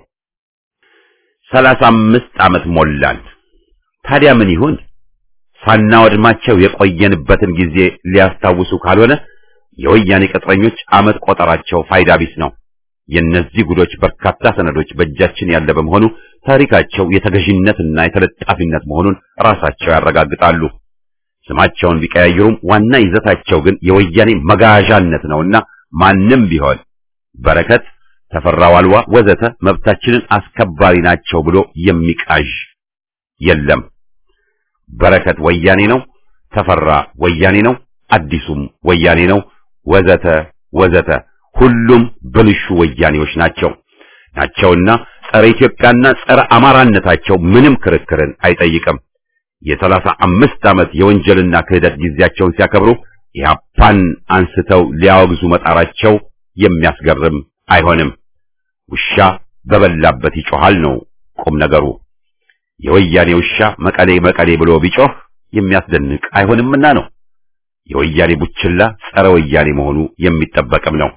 ሰላሳ አምስት ዓመት ሞላን። ታዲያ ምን ይሁን? ሳናወድማቸው የቆየንበትን ጊዜ ሊያስታውሱ ካልሆነ የወያኔ ቅጥረኞች ዓመት ቆጠራቸው ፋይዳ ቢስ ነው። የእነዚህ ጉዶች በርካታ ሰነዶች በእጃችን ያለ በመሆኑ ታሪካቸው የተገዥነትና የተለጣፊነት መሆኑን ራሳቸው ያረጋግጣሉ። ስማቸውን ቢቀያይሩም ዋና ይዘታቸው ግን የወያኔ መጋዣነት ነውና ማንም ቢሆን በረከት፣ ተፈራ ዋልዋ ወዘተ መብታችንን አስከባሪ ናቸው ብሎ የሚቃዥ የለም። በረከት ወያኔ ነው፣ ተፈራ ወያኔ ነው፣ አዲሱም ወያኔ ነው፣ ወዘተ ወዘተ ሁሉም ብልሹ ወያኔዎች ናቸው ናቸውና ጸረ ኢትዮጵያና ጸረ አማራነታቸው ምንም ክርክርን አይጠይቅም። የሰላሳ አምስት ዓመት የወንጀልና ክህደት ጊዜያቸውን ሲያከብሩ ኢህአፓን አንስተው ሊያወግዙ መጣራቸው የሚያስገርም አይሆንም። ውሻ በበላበት ይጮሃል ነው ቁም ነገሩ። የወያኔ ውሻ መቀሌ መቀሌ ብሎ ቢጮህ የሚያስደንቅ አይሆንምና ነው። የወያኔ ቡችላ ጸረ ወያኔ መሆኑ የሚጠበቅም ነው።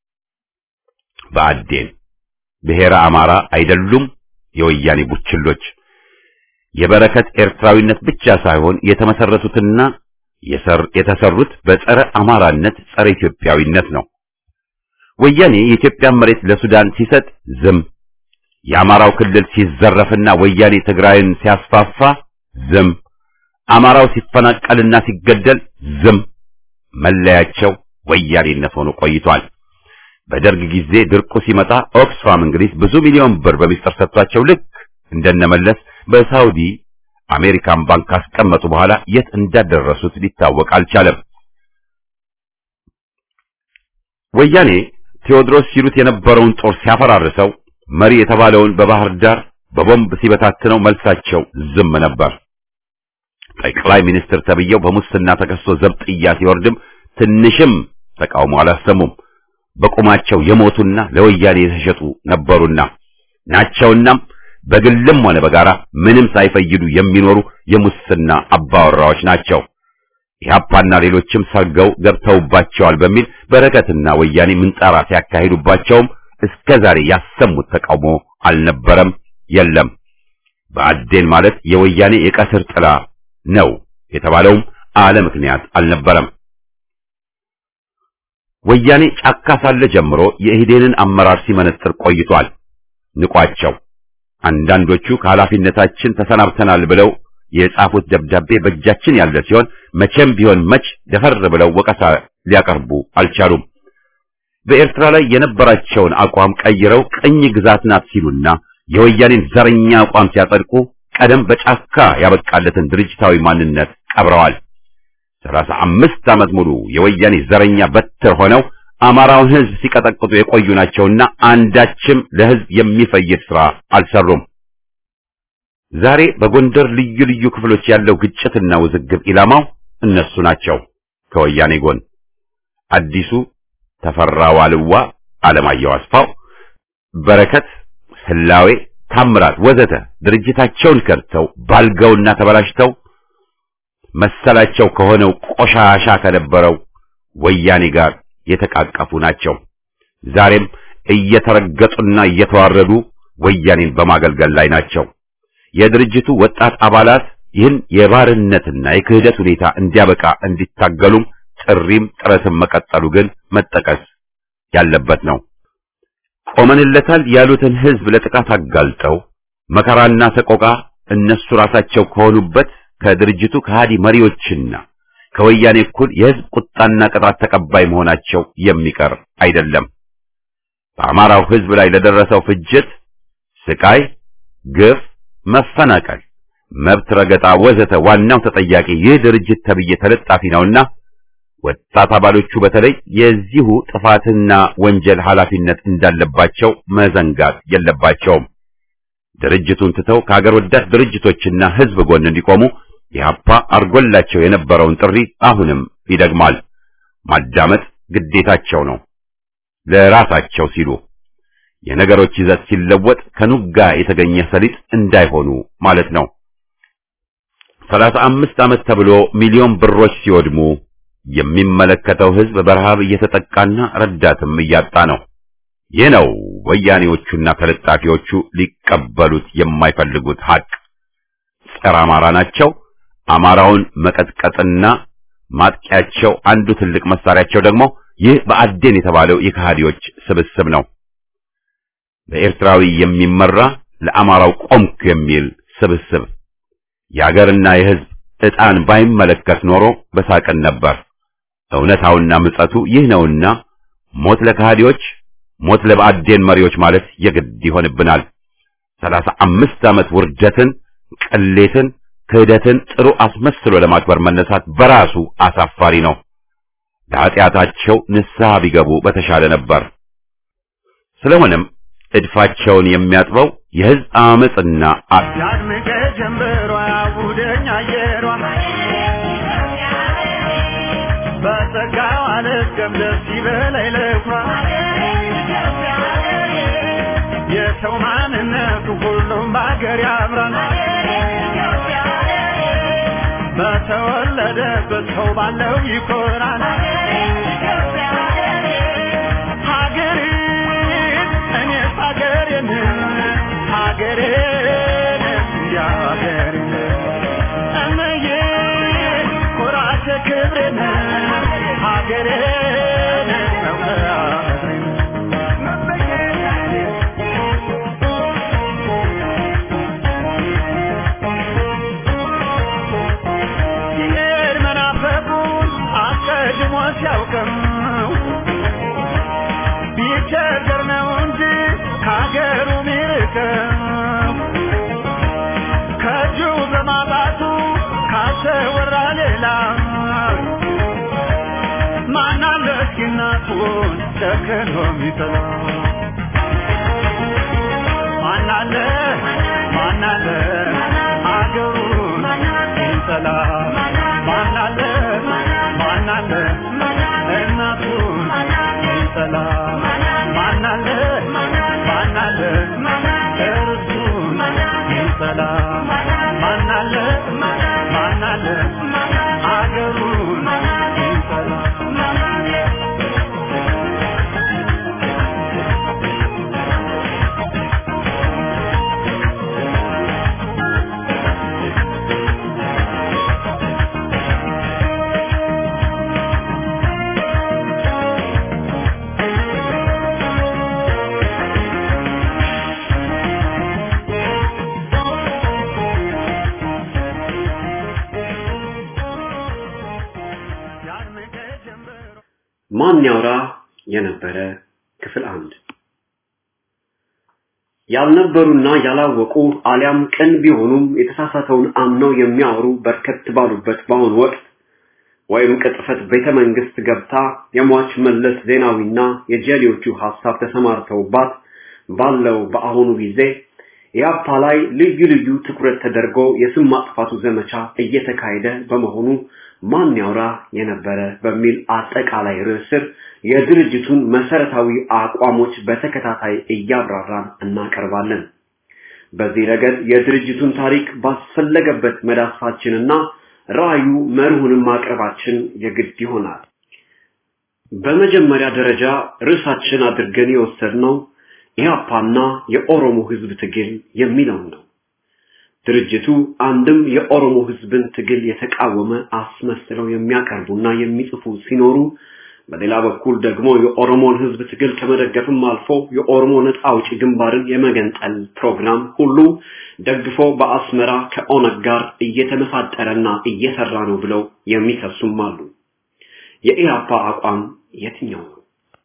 በአዴን ብሔረ አማራ አይደሉም የወያኔ ቡችሎች። የበረከት ኤርትራዊነት ብቻ ሳይሆን የተመሰረቱትና የተሰሩት በጸረ አማራነት፣ ጸረ ኢትዮጵያዊነት ነው። ወያኔ የኢትዮጵያን መሬት ለሱዳን ሲሰጥ ዝም፣ የአማራው ክልል ሲዘረፍና ወያኔ ትግራይን ሲያስፋፋ ዝም፣ አማራው ሲፈናቀልና ሲገደል ዝም። መለያቸው ወያኔነት ሆኖ ቆይቷል። በደርግ ጊዜ ድርቁ ሲመጣ ኦክስፋም እንግሊዝ ብዙ ሚሊዮን ብር በሚስጥር ሰጥቷቸው ልክ እንደነመለስ በሳውዲ አሜሪካን ባንክ ካስቀመጡ በኋላ የት እንዳደረሱት ሊታወቅ አልቻለም። ወያኔ ቴዎድሮስ ሲሉት የነበረውን ጦር ሲያፈራርሰው መሪ የተባለውን በባህር ዳር በቦምብ ሲበታትነው መልሳቸው ዝም ነበር። ጠቅላይ ሚኒስትር ተብዬው በሙስና ተከሶ ዘብጥያ ሲወርድም ትንሽም ተቃውሞ አላሰሙም። በቁማቸው የሞቱና ለወያኔ የተሸጡ ነበሩና ናቸውናም በግልም ሆነ በጋራ ምንም ሳይፈይዱ የሚኖሩ የሙስና አባወራዎች ናቸው። ኢህአፓና ሌሎችም ሰርገው ገብተውባቸዋል በሚል በረከትና ወያኔ ምንጣራ ሲያካሂዱባቸውም እስከ ዛሬ ያሰሙት ተቃውሞ አልነበረም፣ የለም። በአዴን ማለት የወያኔ የቀስር ጥላ ነው የተባለውም አለ ምክንያት አልነበረም። ወያኔ ጫካ ሳለ ጀምሮ የኢህዴንን አመራር ሲመነጥር ቆይቷል። ንቋቸው አንዳንዶቹ ከኃላፊነታችን ተሰናብተናል ብለው የጻፉት ደብዳቤ በእጃችን ያለ ሲሆን መቼም ቢሆን መች ደፈር ብለው ወቀሳ ሊያቀርቡ አልቻሉም። በኤርትራ ላይ የነበራቸውን አቋም ቀይረው ቅኝ ግዛት ናት ሲሉና የወያኔን ዘረኛ አቋም ሲያጸድቁ ቀደም በጫካ ያበቃለትን ድርጅታዊ ማንነት ቀብረዋል። ሰላሳ አምስት ዓመት ሙሉ የወያኔ ዘረኛ በትር ሆነው አማራውን ሕዝብ ሲቀጠቅጡ የቆዩ ናቸውና አንዳችም ለሕዝብ የሚፈይድ ሥራ አልሰሩም። ዛሬ በጎንደር ልዩ ልዩ ክፍሎች ያለው ግጭትና ውዝግብ ኢላማው እነሱ ናቸው። ከወያኔ ጎን አዲሱ ተፈራ ዋልዋ፣ አለማየሁ አስፋው፣ በረከት ህላዌ፣ ታምራት ወዘተ ድርጅታቸውን ከድተው ባልገውና ተበላሽተው መሰላቸው ከሆነው ቆሻሻ ከነበረው ወያኔ ጋር የተቃቀፉ ናቸው። ዛሬም እየተረገጡና እየተዋረዱ ወያኔን በማገልገል ላይ ናቸው። የድርጅቱ ወጣት አባላት ይህን የባርነትና የክህደት ሁኔታ እንዲያበቃ እንዲታገሉም ጥሪም ጥረትም መቀጠሉ ግን መጠቀስ ያለበት ነው። ቆመንለታል ያሉትን ህዝብ ለጥቃት አጋልጠው መከራና ሰቆቃ እነሱ ራሳቸው ከሆኑበት ከድርጅቱ ከሃዲ መሪዎችና ከወያኔ እኩል የህዝብ ቁጣና ቅጣት ተቀባይ መሆናቸው የሚቀር አይደለም። በአማራው ህዝብ ላይ ለደረሰው ፍጅት፣ ስቃይ፣ ግፍ፣ መፈናቀል፣ መብት ረገጣ ወዘተ ዋናው ተጠያቂ ይህ ድርጅት ተብዬ ተለጣፊ ነውና ወጣት አባሎቹ በተለይ የዚሁ ጥፋትና ወንጀል ኃላፊነት እንዳለባቸው መዘንጋት የለባቸውም። ድርጅቱን ትተው ከሀገር ወዳድ ድርጅቶችና ህዝብ ጎን እንዲቆሙ ኢህአፓ አርጎላቸው የነበረውን ጥሪ አሁንም ይደግማል። ማዳመጥ ግዴታቸው ነው፣ ለራሳቸው ሲሉ የነገሮች ይዘት ሲለወጥ ከኑጋ የተገኘ ሰሊጥ እንዳይሆኑ ማለት ነው። ሰላሳ አምስት ዓመት ተብሎ ሚሊዮን ብሮች ሲወድሙ የሚመለከተው ህዝብ በረሃብ እየተጠቃና ረዳትም እያጣ ነው። ይህ ነው ወያኔዎቹና ተለጣፊዎቹ ሊቀበሉት የማይፈልጉት ሀቅ። ጸረ አማራ ናቸው። አማራውን መቀጥቀጥና ማጥቂያቸው አንዱ ትልቅ መሳሪያቸው ደግሞ ይህ በአዴን የተባለው የከሃዲዎች ስብስብ ነው። በኤርትራዊ የሚመራ ለአማራው ቆምኩ የሚል ስብስብ የሀገርና የህዝብ ዕጣን ባይመለከት ኖሮ በሳቅን ነበር። እውነታውና ምጸቱ ይህ ነውና ሞት ለካህዲዎች፣ ሞት ለብአዴን መሪዎች ማለት የግድ ይሆንብናል። ሰላሳ አምስት ዓመት ውርደትን፣ ቅሌትን፣ ክህደትን ጥሩ አስመስሎ ለማክበር መነሳት በራሱ አሳፋሪ ነው። ለኃጢአታቸው ንስሐ ቢገቡ በተሻለ ነበር። ስለሆነም እድፋቸውን የሚያጥበው የሕዝብ አመጽና ያድምቀ ጀንበሯ ያቡደኝ አየሯ በጸጋው አልስገም ደስ ይበለኝ ልኩራ የሰው ማንነቱ ሁሉም በአገር ያምራል በተወለደበት ሰው ባለው ይኮራል ሀገሬን እኔስ ሀገሬን ሀገሬን እንዲያ ሀገሬን እመዬ ኩራቴ ክብሬን ሀገሬን መውለዴን ሲሄድ መናፈቁን አስቀድሞ ሲያውቅም ቢቸገር ነው እንጂ ከሀገሩ ሚርቅም ከእጁ በማጣቱ ካሰወራ ሌላ ማናለ እስኪ እናቱን ጨክኖ ሚጠላ ማናለ ማናለ አገሩን ሚጠላ ማናለ ማናለ እናቱን ሚጠላ ማናለ ማናለ እርሱን ሚጠላ ማናለ ማናለ አገሩን ሚጠላ ያድምቀ ጀንበሯ ማን ያውራ የነበረ ክፍል አንድ ያልነበሩና ያላወቁ አሊያም ቅን ቢሆኑም የተሳሳተውን አምነው የሚያወሩ በርከት ባሉበት በአሁኑ ወቅት ወይም ቅጥፈት ቤተ መንግስት ገብታ የሟች መለስ ዜናዊና የጀሌዎቹ ሐሳብ ተሰማርተውባት ባለው በአሁኑ ጊዜ ኢያፓ ላይ ልዩ ልዩ ትኩረት ተደርጎ የስም ማጥፋቱ ዘመቻ እየተካሄደ በመሆኑ ማን ያውራ የነበረ በሚል አጠቃላይ ርዕስ ስር የድርጅቱን መሰረታዊ አቋሞች በተከታታይ እያብራራን እናቀርባለን። በዚህ ረገድ የድርጅቱን ታሪክ ባስፈለገበት መዳሰሳችንና ራዕዩ መርሁንም ማቅረባችን የግድ ይሆናል። በመጀመሪያ ደረጃ ርዕሳችን አድርገን የወሰድነው ኢህአፓና የኦሮሞ ህዝብ ትግል የሚለውን ነው። ድርጅቱ አንድም የኦሮሞ ህዝብን ትግል የተቃወመ አስመስለው የሚያቀርቡና የሚጽፉ ሲኖሩ በሌላ በኩል ደግሞ የኦሮሞን ህዝብ ትግል ከመደገፍም አልፎ የኦሮሞ ነጻ አውጪ ግንባርን የመገንጠል ፕሮግራም ሁሉ ደግፎ በአስመራ ከኦነግ ጋር እየተመሳጠረና እየሰራ ነው ብለው የሚከሱም አሉ። የኢህአፓ አቋም የትኛው ነው?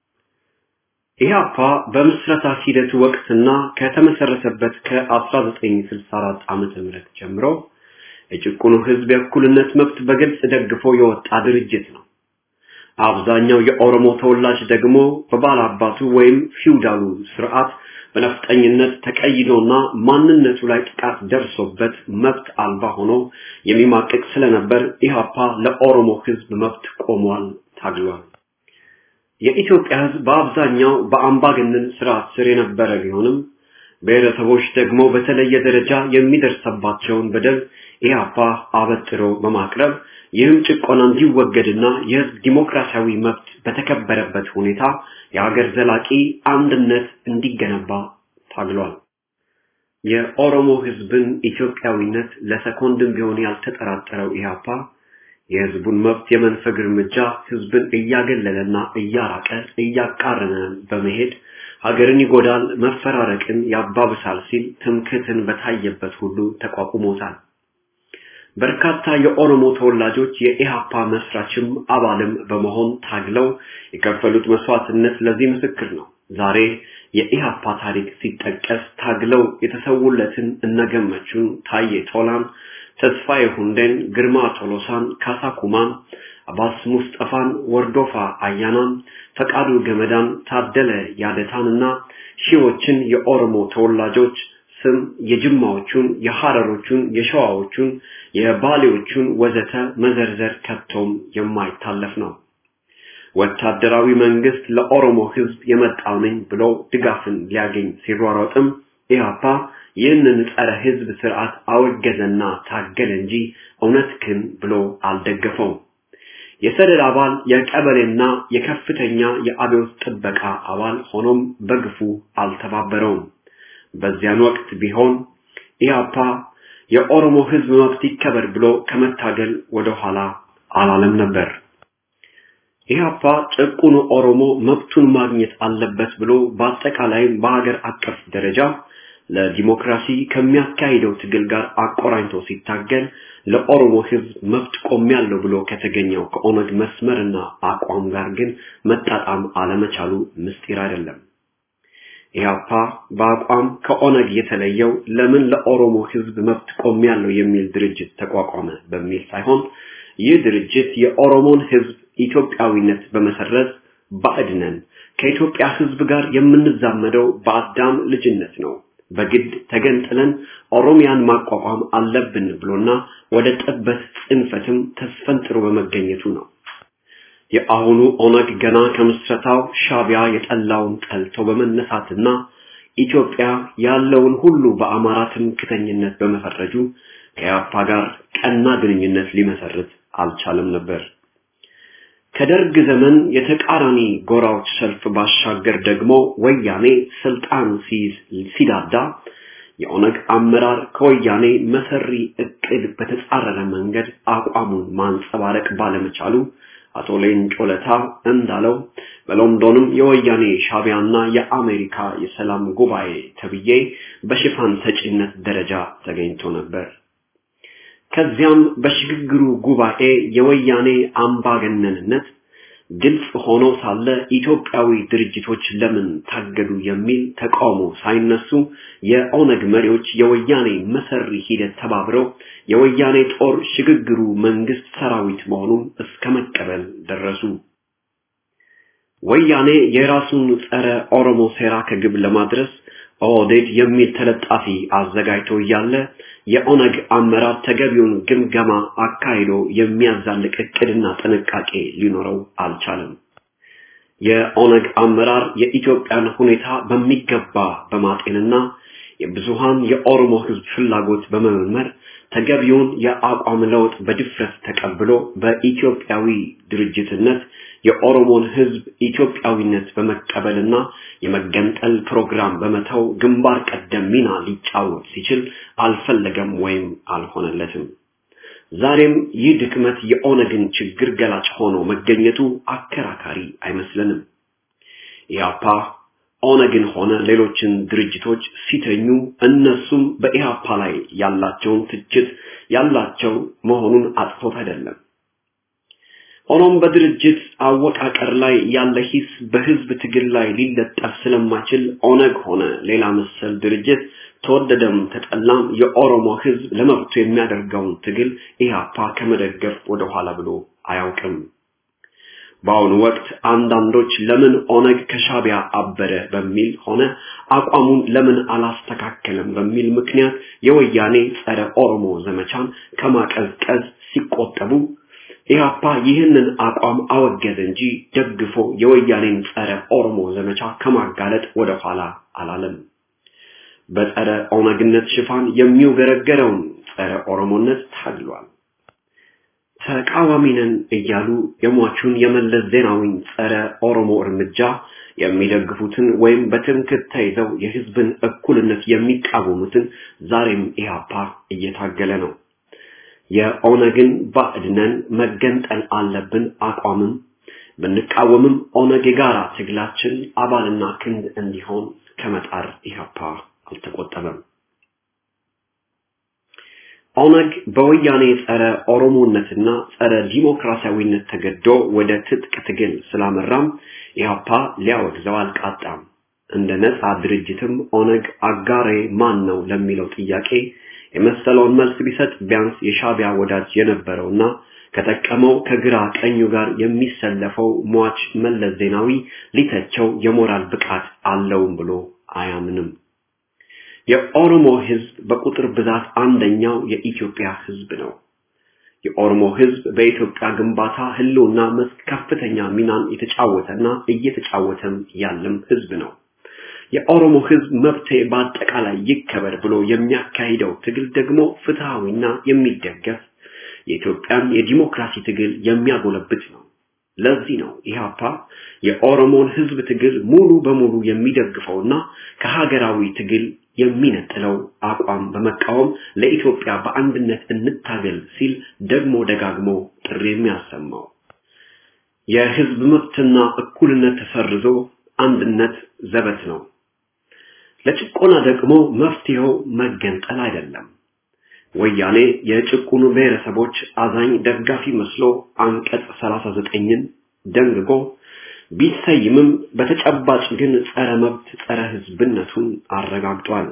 ኢህአፓ በምስረታ ሂደቱ ወቅትና ከተመሰረተበት ከ1964 ዓመተ ምህረት ጀምሮ የጭቁኑ ህዝብ የእኩልነት መብት በግልጽ ደግፎ የወጣ ድርጅት ነው። አብዛኛው የኦሮሞ ተወላጅ ደግሞ በባላባቱ ወይም ፊውዳሉ ስርዓት በነፍጠኝነት ተቀይዶና ማንነቱ ላይ ጥቃት ደርሶበት መብት አልባ ሆኖ የሚማቅቅ ስለነበር ኢህአፓ ለኦሮሞ ህዝብ መብት ቆሟል፣ ታግሏል። የኢትዮጵያ ህዝብ በአብዛኛው በአምባገነን ስርዓት ስር የነበረ ቢሆንም ብሔረሰቦች ደግሞ በተለየ ደረጃ የሚደርሰባቸውን በደል ኢህአፓ አበጥሮ በማቅረብ ይህም ጭቆና እንዲወገድና የህዝብ ዲሞክራሲያዊ መብት በተከበረበት ሁኔታ የሀገር ዘላቂ አንድነት እንዲገነባ ታግሏል። የኦሮሞ ህዝብን ኢትዮጵያዊነት ለሰኮንድም ቢሆን ያልተጠራጠረው ኢህአፓ የህዝቡን መብት የመንፈግ እርምጃ ህዝብን እያገለለና እያራቀ እያቃረነ በመሄድ ሀገርን ይጎዳል፣ መፈራረቅን ያባብሳል ሲል ትምክህትን በታየበት ሁሉ ተቋቁሞታል። በርካታ የኦሮሞ ተወላጆች የኢሃፓ መስራችም አባልም በመሆን ታግለው የከፈሉት መስዋዕትነት ለዚህ ምስክር ነው። ዛሬ የኢሃፓ ታሪክ ሲጠቀስ ታግለው የተሰውለትን እነገመቹን፣ ታዬ ቶላን፣ ተስፋዬ ሁንዴን፣ ግርማ ቶሎሳን፣ ካሳ ኩማን፣ አባስ ሙስጠፋን፣ ወርዶፋ አያናን፣ ፈቃዱ ገመዳን፣ ታደለ ያደታንና ሺዎችን የኦሮሞ ተወላጆች ስም የጅማዎቹን፣ የሐረሮቹን፣ የሸዋዎቹን፣ የባሌዎቹን ወዘተ መዘርዘር ከቶም የማይታለፍ ነው። ወታደራዊ መንግስት ለኦሮሞ ህዝብ የመጣው ነኝ ብሎ ድጋፍን ሊያገኝ ሲሯሯጥም ኢህአፓ ይህንን ጸረ ህዝብ ስርዓት አወገዘና ታገለ እንጂ እውነት ግን ብሎ አልደገፈውም። የሰደድ አባል የቀበሌና የከፍተኛ የአብዮት ጥበቃ አባል ሆኖም በግፉ አልተባበረውም። በዚያን ወቅት ቢሆን ኢህአፓ የኦሮሞ ህዝብ መብት ይከበር ብሎ ከመታገል ወደ ኋላ አላለም ነበር። ኢህአፓ ጭቁኑ ኦሮሞ መብቱን ማግኘት አለበት ብሎ በአጠቃላይም በሀገር አቀፍ ደረጃ ለዲሞክራሲ ከሚያካሂደው ትግል ጋር አቆራኝቶ ሲታገል ለኦሮሞ ህዝብ መብት ቆሜያለሁ ብሎ ከተገኘው ከኦነግ መስመርና አቋም ጋር ግን መጣጣም አለመቻሉ ምስጢር አይደለም። ኢህአፓ በአቋም ከኦነግ የተለየው ለምን ለኦሮሞ ህዝብ መብት ቆሜያለሁ የሚል ድርጅት ተቋቋመ በሚል ሳይሆን ይህ ድርጅት የኦሮሞን ህዝብ ኢትዮጵያዊነት በመሰረዝ ባዕድ ነን፣ ከኢትዮጵያ ህዝብ ጋር የምንዛመደው በአዳም ልጅነት ነው፣ በግድ ተገንጥለን ኦሮሚያን ማቋቋም አለብን ብሎና ወደ ጠበት ጽንፈትም ተስፈንጥሮ በመገኘቱ ነው። የአሁኑ ኦነግ ገና ከምስረታው ሻቢያ የጠላውን ጠልቶ በመነሳትና ኢትዮጵያ ያለውን ሁሉ በአማራ ትምክተኝነት በመፈረጁ ከያፓ ጋር ቀና ግንኙነት ሊመሰርት አልቻለም ነበር። ከደርግ ዘመን የተቃራኒ ጎራዎች ሰልፍ ባሻገር ደግሞ ወያኔ ስልጣን ሲይዝ ሲዳዳ የኦነግ አመራር ከወያኔ መሰሪ እቅድ በተጻረረ መንገድ አቋሙን ማንጸባረቅ ባለመቻሉ አቶ ሌንጮ ለታ እንዳለው በሎንዶንም የወያኔ ሻቢያና የአሜሪካ የሰላም ጉባኤ ተብዬ በሽፋን ሰጪነት ደረጃ ተገኝቶ ነበር። ከዚያም በሽግግሩ ጉባኤ የወያኔ አምባገነንነት ግልጽ ሆኖ ሳለ ኢትዮጵያዊ ድርጅቶች ለምን ታገዱ የሚል ተቃውሞ ሳይነሱ የኦነግ መሪዎች የወያኔ መሰሪ ሂደት ተባብረው የወያኔ ጦር ሽግግሩ መንግስት ሰራዊት መሆኑን እስከ መቀበል ደረሱ። ወያኔ የራሱን ጸረ ኦሮሞ ሴራ ከግብ ለማድረስ ኦህዴድ የሚል ተለጣፊ አዘጋጅቶ እያለ የኦነግ አመራር ተገቢውን ግምገማ አካሂዶ የሚያዛልቅ እቅድና ጥንቃቄ ሊኖረው አልቻለም። የኦነግ አመራር የኢትዮጵያን ሁኔታ በሚገባ በማጤንና የብዙሃን የኦሮሞ ህዝብ ፍላጎት በመመርመር ተገቢውን የአቋም ለውጥ በድፍረት ተቀብሎ በኢትዮጵያዊ ድርጅትነት የኦሮሞን ህዝብ ኢትዮጵያዊነት በመቀበልና የመገንጠል ፕሮግራም በመተው ግንባር ቀደም ሚና ሊጫወት ሲችል አልፈለገም ወይም አልሆነለትም። ዛሬም ይህ ድክመት የኦነግን ችግር ገላጭ ሆኖ መገኘቱ አከራካሪ አይመስልንም። ኢያፓ ኦነግን ሆነ ሌሎችን ድርጅቶች ሲተኙ እነሱም በኢህአፓ ላይ ያላቸውን ትችት ያላቸው መሆኑን አጥፎት አይደለም። ሆኖም በድርጅት አወቃቀር ላይ ያለ ሂስ በህዝብ ትግል ላይ ሊለጠፍ ስለማይችል ኦነግ ሆነ ሌላ መሰል ድርጅት ተወደደም ተጠላም የኦሮሞ ህዝብ ለመብቱ የሚያደርገውን ትግል ኢህአፓ ከመደገፍ ወደኋላ ብሎ አያውቅም። በአሁኑ ወቅት አንዳንዶች ለምን ኦነግ ከሻቢያ አበረ በሚል ሆነ አቋሙን ለምን አላስተካከለም በሚል ምክንያት የወያኔ ጸረ ኦሮሞ ዘመቻን ከማቀዝቀዝ ሲቆጠቡ ኢህአፓ ይህንን አቋም አወገዘ እንጂ ደግፎ የወያኔን ጸረ ኦሮሞ ዘመቻ ከማጋለጥ ወደ ኋላ አላለም። በጸረ ኦነግነት ሽፋን የሚውገረገረውን ጸረ ኦሮሞነት ታግሏል። ተቃዋሚ ነን እያሉ የሟቹን የመለስ ዜናዊን ጸረ ኦሮሞ እርምጃ የሚደግፉትን ወይም በትምክህት ተይዘው የህዝብን እኩልነት የሚቃወሙትን ዛሬም ኢህአፓ እየታገለ ነው። የኦነግን ባዕድነን መገንጠል አለብን አቋምም ብንቃወምም ኦነግ የጋራ ትግላችን አባልና ክንድ እንዲሆን ከመጣር ኢህአፓ አልተቆጠበም። ኦነግ በወያኔ ጸረ ኦሮሞነትና ጸረ ዲሞክራሲያዊነት ተገዶ ወደ ትጥቅ ትግል ስላመራም ኢህአፓ ሊያወግዘው አልቃጣም። እንደ ነጻ ድርጅትም ኦነግ አጋሬ ማን ነው ለሚለው ጥያቄ የመሰለውን መልስ ቢሰጥ ቢያንስ የሻቢያ ወዳጅ የነበረውና ከጠቀመው ከግራ ቀኙ ጋር የሚሰለፈው ሟች መለስ ዜናዊ ሊተቸው የሞራል ብቃት አለውም ብሎ አያምንም። የኦሮሞ ህዝብ በቁጥር ብዛት አንደኛው የኢትዮጵያ ህዝብ ነው። የኦሮሞ ህዝብ በኢትዮጵያ ግንባታ ህልውና መስክ ከፍተኛ ሚናን የተጫወተና እየተጫወተም ያለም ህዝብ ነው። የኦሮሞ ህዝብ መብቴ በአጠቃላይ ይከበር ብሎ የሚያካሂደው ትግል ደግሞ ፍትሃዊና የሚደገፍ የኢትዮጵያን የዲሞክራሲ ትግል የሚያጎለብት ነው። ለዚህ ነው ኢህአፓ የኦሮሞን ህዝብ ትግል ሙሉ በሙሉ የሚደግፈውና ከሀገራዊ ትግል የሚነጥለው አቋም በመቃወም ለኢትዮጵያ በአንድነት እንታገል ሲል ደግሞ ደጋግሞ ጥሪ የሚያሰማው የህዝብ መብትና እኩልነት ተሰርዞ አንድነት ዘበት ነው። ለጭቆና ደግሞ መፍትሄው መገንጠል አይደለም። ወያኔ የጭቁኑ ብሔረሰቦች አዛኝ ደጋፊ መስሎ አንቀጽ 39ን ደንግጎ ቢሰይምም በተጨባጭ ግን ጸረ መብት ጸረ ህዝብነቱን አረጋግጧል።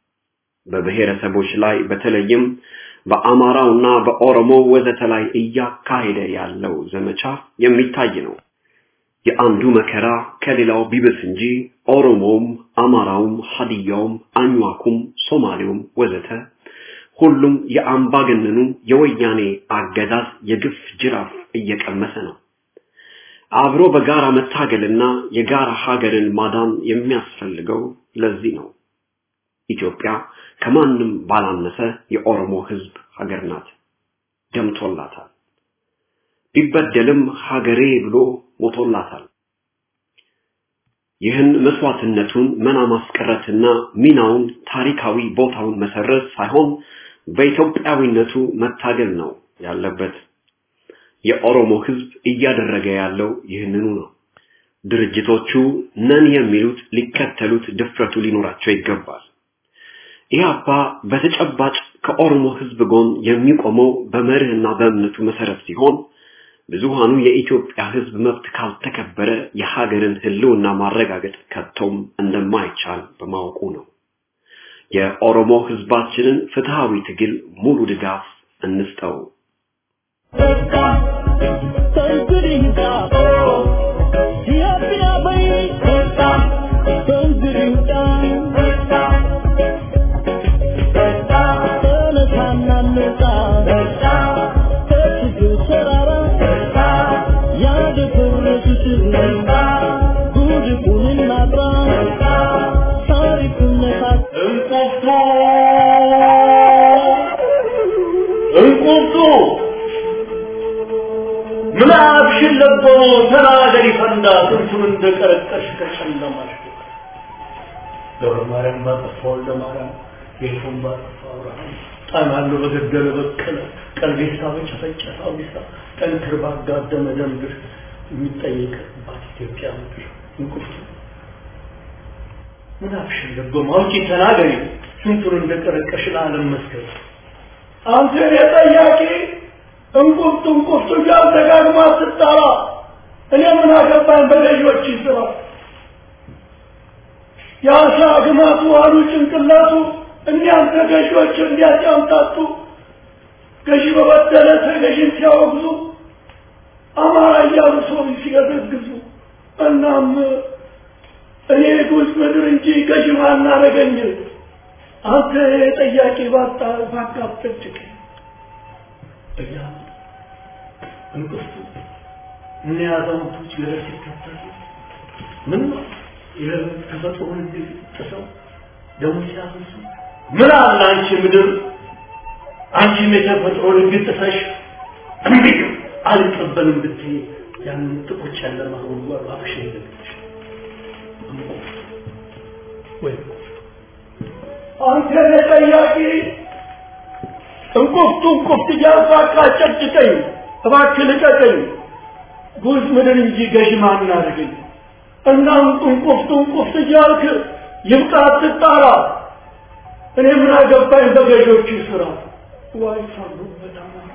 በብሔረሰቦች ላይ በተለይም በአማራውና በኦሮሞ ወዘተ ላይ እያካሄደ ያለው ዘመቻ የሚታይ ነው። የአንዱ መከራ ከሌላው ቢብስ እንጂ ኦሮሞውም፣ አማራውም፣ ሀዲያውም፣ አኟኩም፣ ሶማሌውም ወዘተ ሁሉም የአምባገነኑ የወያኔ አገዛዝ የግፍ ጅራፍ እየቀመሰ ነው። አብሮ በጋራ መታገልና የጋራ ሀገርን ማዳን የሚያስፈልገው ለዚህ ነው። ኢትዮጵያ ከማንም ባላነሰ የኦሮሞ ህዝብ ሀገር ናት፣ ደምቶላታል። ቢበደልም ሀገሬ ብሎ ሞቶላታል። ይህን መስዋዕትነቱን መና ማስቀረትና ሚናውን ታሪካዊ ቦታውን መሰረዝ ሳይሆን በኢትዮጵያዊነቱ መታገል ነው ያለበት። የኦሮሞ ህዝብ እያደረገ ያለው ይህንኑ ነው። ድርጅቶቹ ነን የሚሉት ሊከተሉት ድፍረቱ ሊኖራቸው ይገባል። ኢህአፓ በተጨባጭ ከኦሮሞ ህዝብ ጎን የሚቆመው በመርህና በእምነቱ መሰረት ሲሆን ብዙሃኑ የኢትዮጵያ ህዝብ መብት ካልተከበረ የሀገርን ህልውና ማረጋገጥ ከቶም እንደማይቻል በማወቁ ነው። የኦሮሞ ህዝባችንን ፍትሃዊ ትግል ሙሉ ድጋፍ እንስጠው። እንቁርቱ እንቁርቱ ምናብሽን ለቦ ተናገሪ ፈንዳ ስንቱን እንደቀረቀሽ ከጨለማሽ ገብረ ማርያም ባጠፋ ወልደ ማርያም ጌቱን ባጠፋ አብርሃም ጣናሉ በገደለ በቀለ ቀልቤሳ በጨፈጨፈ አውዲሳ ጠንክር ባጋደመ ደምድር የሚጠየቅባት ኢትዮጵያ ምድር እንቁርቱ ምናብሽን ለቦ ማውጪ ተናገሪ ስንቱን እንደቀረቀሽ ለዓለም መስገድ አንተ የጠያቂ እንቁርቱ እንቁርቱ እያል ደጋግማ ስትጠራ እኔ ምን አገባኝ በገዢዎች ስራ የአሳ ግማቱ አሉ ጭንቅላቱ እኒያን ተገዢዎች እንዲያጫምታቱ ገዢ በበደለ ተገዢን ሲያወግዙ አማራ እያሉ ሰው ሲገዘግዙ እናም እኔ ጉዝ ምድር እንጂ ገዢ ማናረገኝ አንተ ጠያቂ ባጣ ባካብጭቅ እያ እንቅፍቱ ምን ያዛውቶች ገደል ሲከተሉ ምን ነው የተፈጥሮን ጥሰው ደግሞ ሲያፈሱ ምን አለ አንቺ ምድር አንቺም የተፈጥሮን ሕግ ጥሰሽ እምቢ አልቀበልም ብትይ ያንን ጥቁጭ ያለ ማህበሩ አፍሽ ይዘግሽ ወይ አንተ ጠያቂ እንቁፍቱ እንቁፍት እያልኩ አቃጨጭቀኝ እባክህ ልቀቀኝ ጉዝ ምድር እንጂ ገዥ ማን አድርገኝ እና እንቁፍቱ እንቁፍት እያልክ ይብቃ አትጣራ እኔ ምን አገባኝ በገዦቹ ስራ ዋይ ፈርዶበት አማራ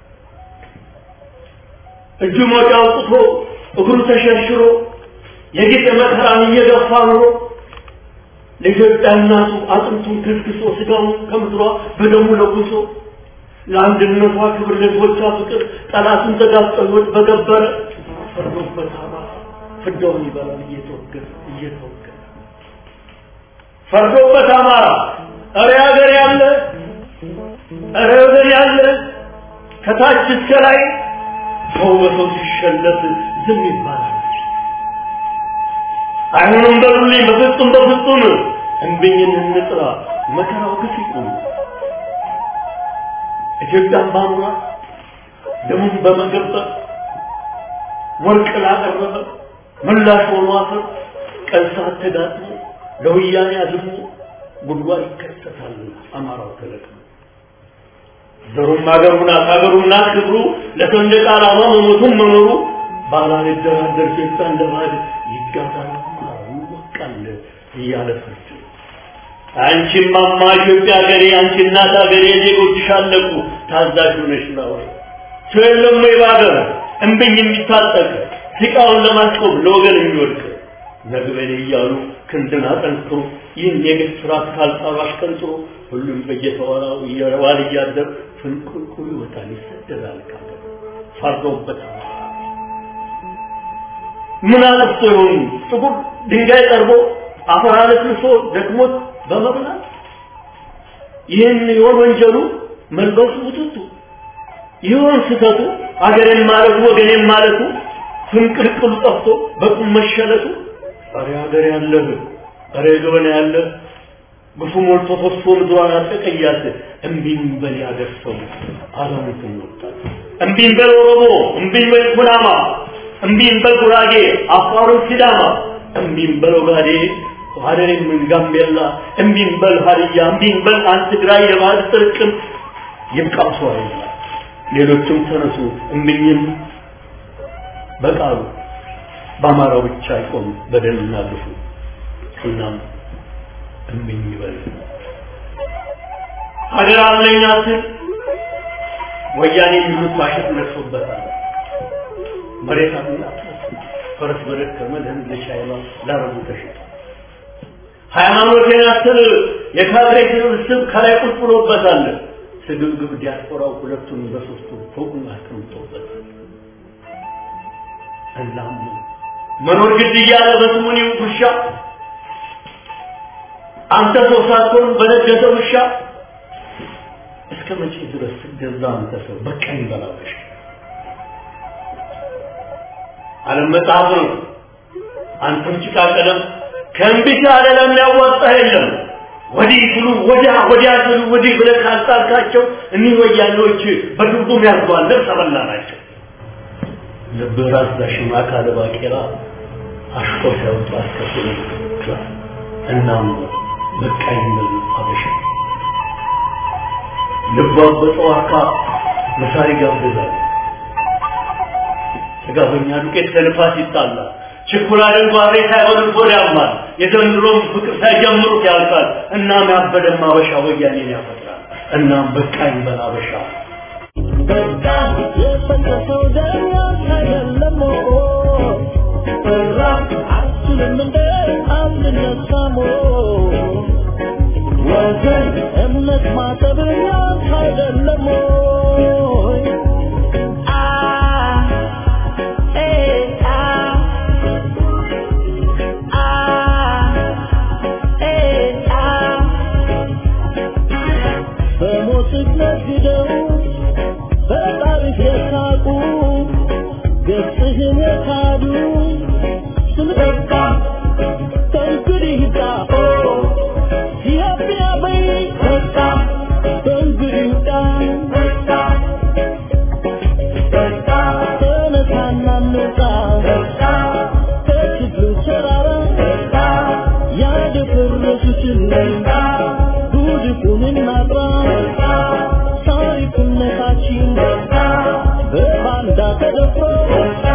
እጁ ሞጫ አውጥቶ እግሩ ተሸርሽሮ የጌጥ መከራን እየገፋ ኑሮ ለኢትዮጵያ እናቱ አጥንቱን ከስክሶ ስጋውን ከምድሯ በደሙ ለጉሶ ለአንድነቷ ክብር ለሕዝቦቿ ፍቅር ጠላቱን ተጋፍጠሎት በገበረ ፈርዶበት አማራ ፍዳውን ይበላል እየተወገረ እየተወገረ ፈርዶበት አማራ እረ ሀገር ያለ እረ ወገን ያለ ከታች እስከ ላይ ሰው በሰው ሲሸለት ዝም ይባላል። አይሆንም በሉልኝ፣ በፍጹም በፍጹም እንብኝን እንጥራ፣ መከራው ግፍ ይቁም። ኢትዮጵያን ባኑራ ደሙን በመገበር ወርቅ ላቀረበ ምላሽ ሆኖ አፈር ቀን ሰዓት ተጋጥሞ ለወያኔ አዝሞ ጉድጓድ ይከተታል አማራው ተለቅሞ ዘሩም ሀገሩ ናት ሀገሩ ናት ክብሩ ለሰንደቅ ዓላማ መሞቱን መኖሩ ባላልደራደር ሴታ እንደ ባዕድ ይጋዛል አማራው ይወቃል እያለ ፍርድ አንቺም ማማ ኢትዮጵያ ሀገሬ አንቺ እናት ሀገሬ ዜጎችሽ አለቁ ታዛዥ ሆነሽ ላወራ ሰው የለም ወይ በሀገር እምብኝ የሚታጠቅ ሲቃውን ለማስቆም ለወገን የሚወድቅ ነግበኔ እያሉ ክንድን አጠንክሮ ይህን የግፍ ስርዓት ካልጣሉ አሽቀንጥሮ ሁሉም በየተወራው እየረዋል እያደር ፍንቁልቁል ይወጣል ይሰደዳል ካገር ፈርዶበት ምን አጥፍቶ ይሆኑ ጥቁር ድንጋይ ቀርቦ አፈር አለስልሶ ደክሞት በመብላት ይህን ይሆን ወንጀሉ መልበሱ ውጥቱ ይሆን ስህተቱ አገሬን ማለቱ ወገኔን ማለቱ ፍንቅልቅሉ ጠፍቶ በቁም መሸለቱ ኧረ ሀገር ያለህ ኧረ ገበና ያለህ ግፉ ሞልቶ ፈሶ ምድሯን አጠቀያት እምቢኝ በል ያገር ሰው አለሙትን ወጣት እምቢኝ በል ኦሮሞ እምቢኝ በል ኩናማ እምቢኝ በል ጉራጌ አፋሩን ሲዳማ እምቢኝ በል ኦጋዴ ሀደሬም ጋምቤላ እምቢኝ በል ሀዲያ እምቢኝ በል አንድ ትግራይ የባህል ጥርቅም ይብቃው ሰው አይላ ሌሎችም ተነሱ እምቢኝም በቃሉ በአማራው ብቻ አይቆም በደልና ግፉ እናም እምኝ ይበል ሀገር አለኝ አትል ወያኔ የሚሉት ማሸት ነርሶበታል መሬት አለኝ ፈረስ በደከመ ለህንድ ለቻይና ለአረቡ ተሽጧል ሃይማኖቴን አትል የካድሬ ስብስብ ከላይ ቁጭ ብሎበታል ስግብግብ ዲያስፖራው ሁለቱን በሶስቱ ፎቁን አስቀምጦበታል እናም መኖር ግድ እያለ በስሙኒ ውሻ አንተ ሰው ሳትሆን በነገሰ ውሻ እስከ መቼ ድረስ ስትገዛ አንተ ሰው በቃኝ በላበሽ ዓለም መጽሐፍ ነው አንተም ጭቃ ቀለም ከእንቢት ዓለም ያዋጣ የለም ወዲህ ስሉ ወዲያ ወዲያ ስሉ ወዲህ ብለህ ካስጣልካቸው እኒህ ወያኔዎች በድርጉም ያርጓል ልብስ አበላ ናቸው ልብህ ራስ ዳሽማ ካለ ባቄላ አሽቆ ሲያወጡ አስከትሎ ክላስ እናም በቃኝ ብል አበሻ ልቧ በጠዋካ መሳሪ ጋብዛል ጥጋበኛ ዱቄት ከልፋት ይጣላል ችኩላ ድንጓሬ ሳይሆን ሆድ ያማል የዘንድሮም ፍቅር ሳይጀምሩት ያልቃል እናም ያበደም አበሻ ወያኔን ያፈጥራል እናም በቃኝ በል አበሻ በቃ የፈሰሰው ደም አይደለም ራ አትልም እንደ አንነሳሞ ወገን እምነት ማጠብ ያንተ አይደለም ወይ? አ ኤ አ አ ኤ አ በሞት ነግደው በጣሪፍ የሳቁ ገጽህን የካዱ ስንበቃ ከእንግዲህ ሂዳ ኢትዮጵያ በይ በቃ ከእንግዲህ ሂዳ በቃ በቃ ተነሳና እንውጣ በቃ ከችግሩ ተራራ በቃ ያደፈረሱትን በቃ ጉድፉን እናጥራ በቃ ታሪክነታችን በቃ በባንዳ ተደፍሮ በቃ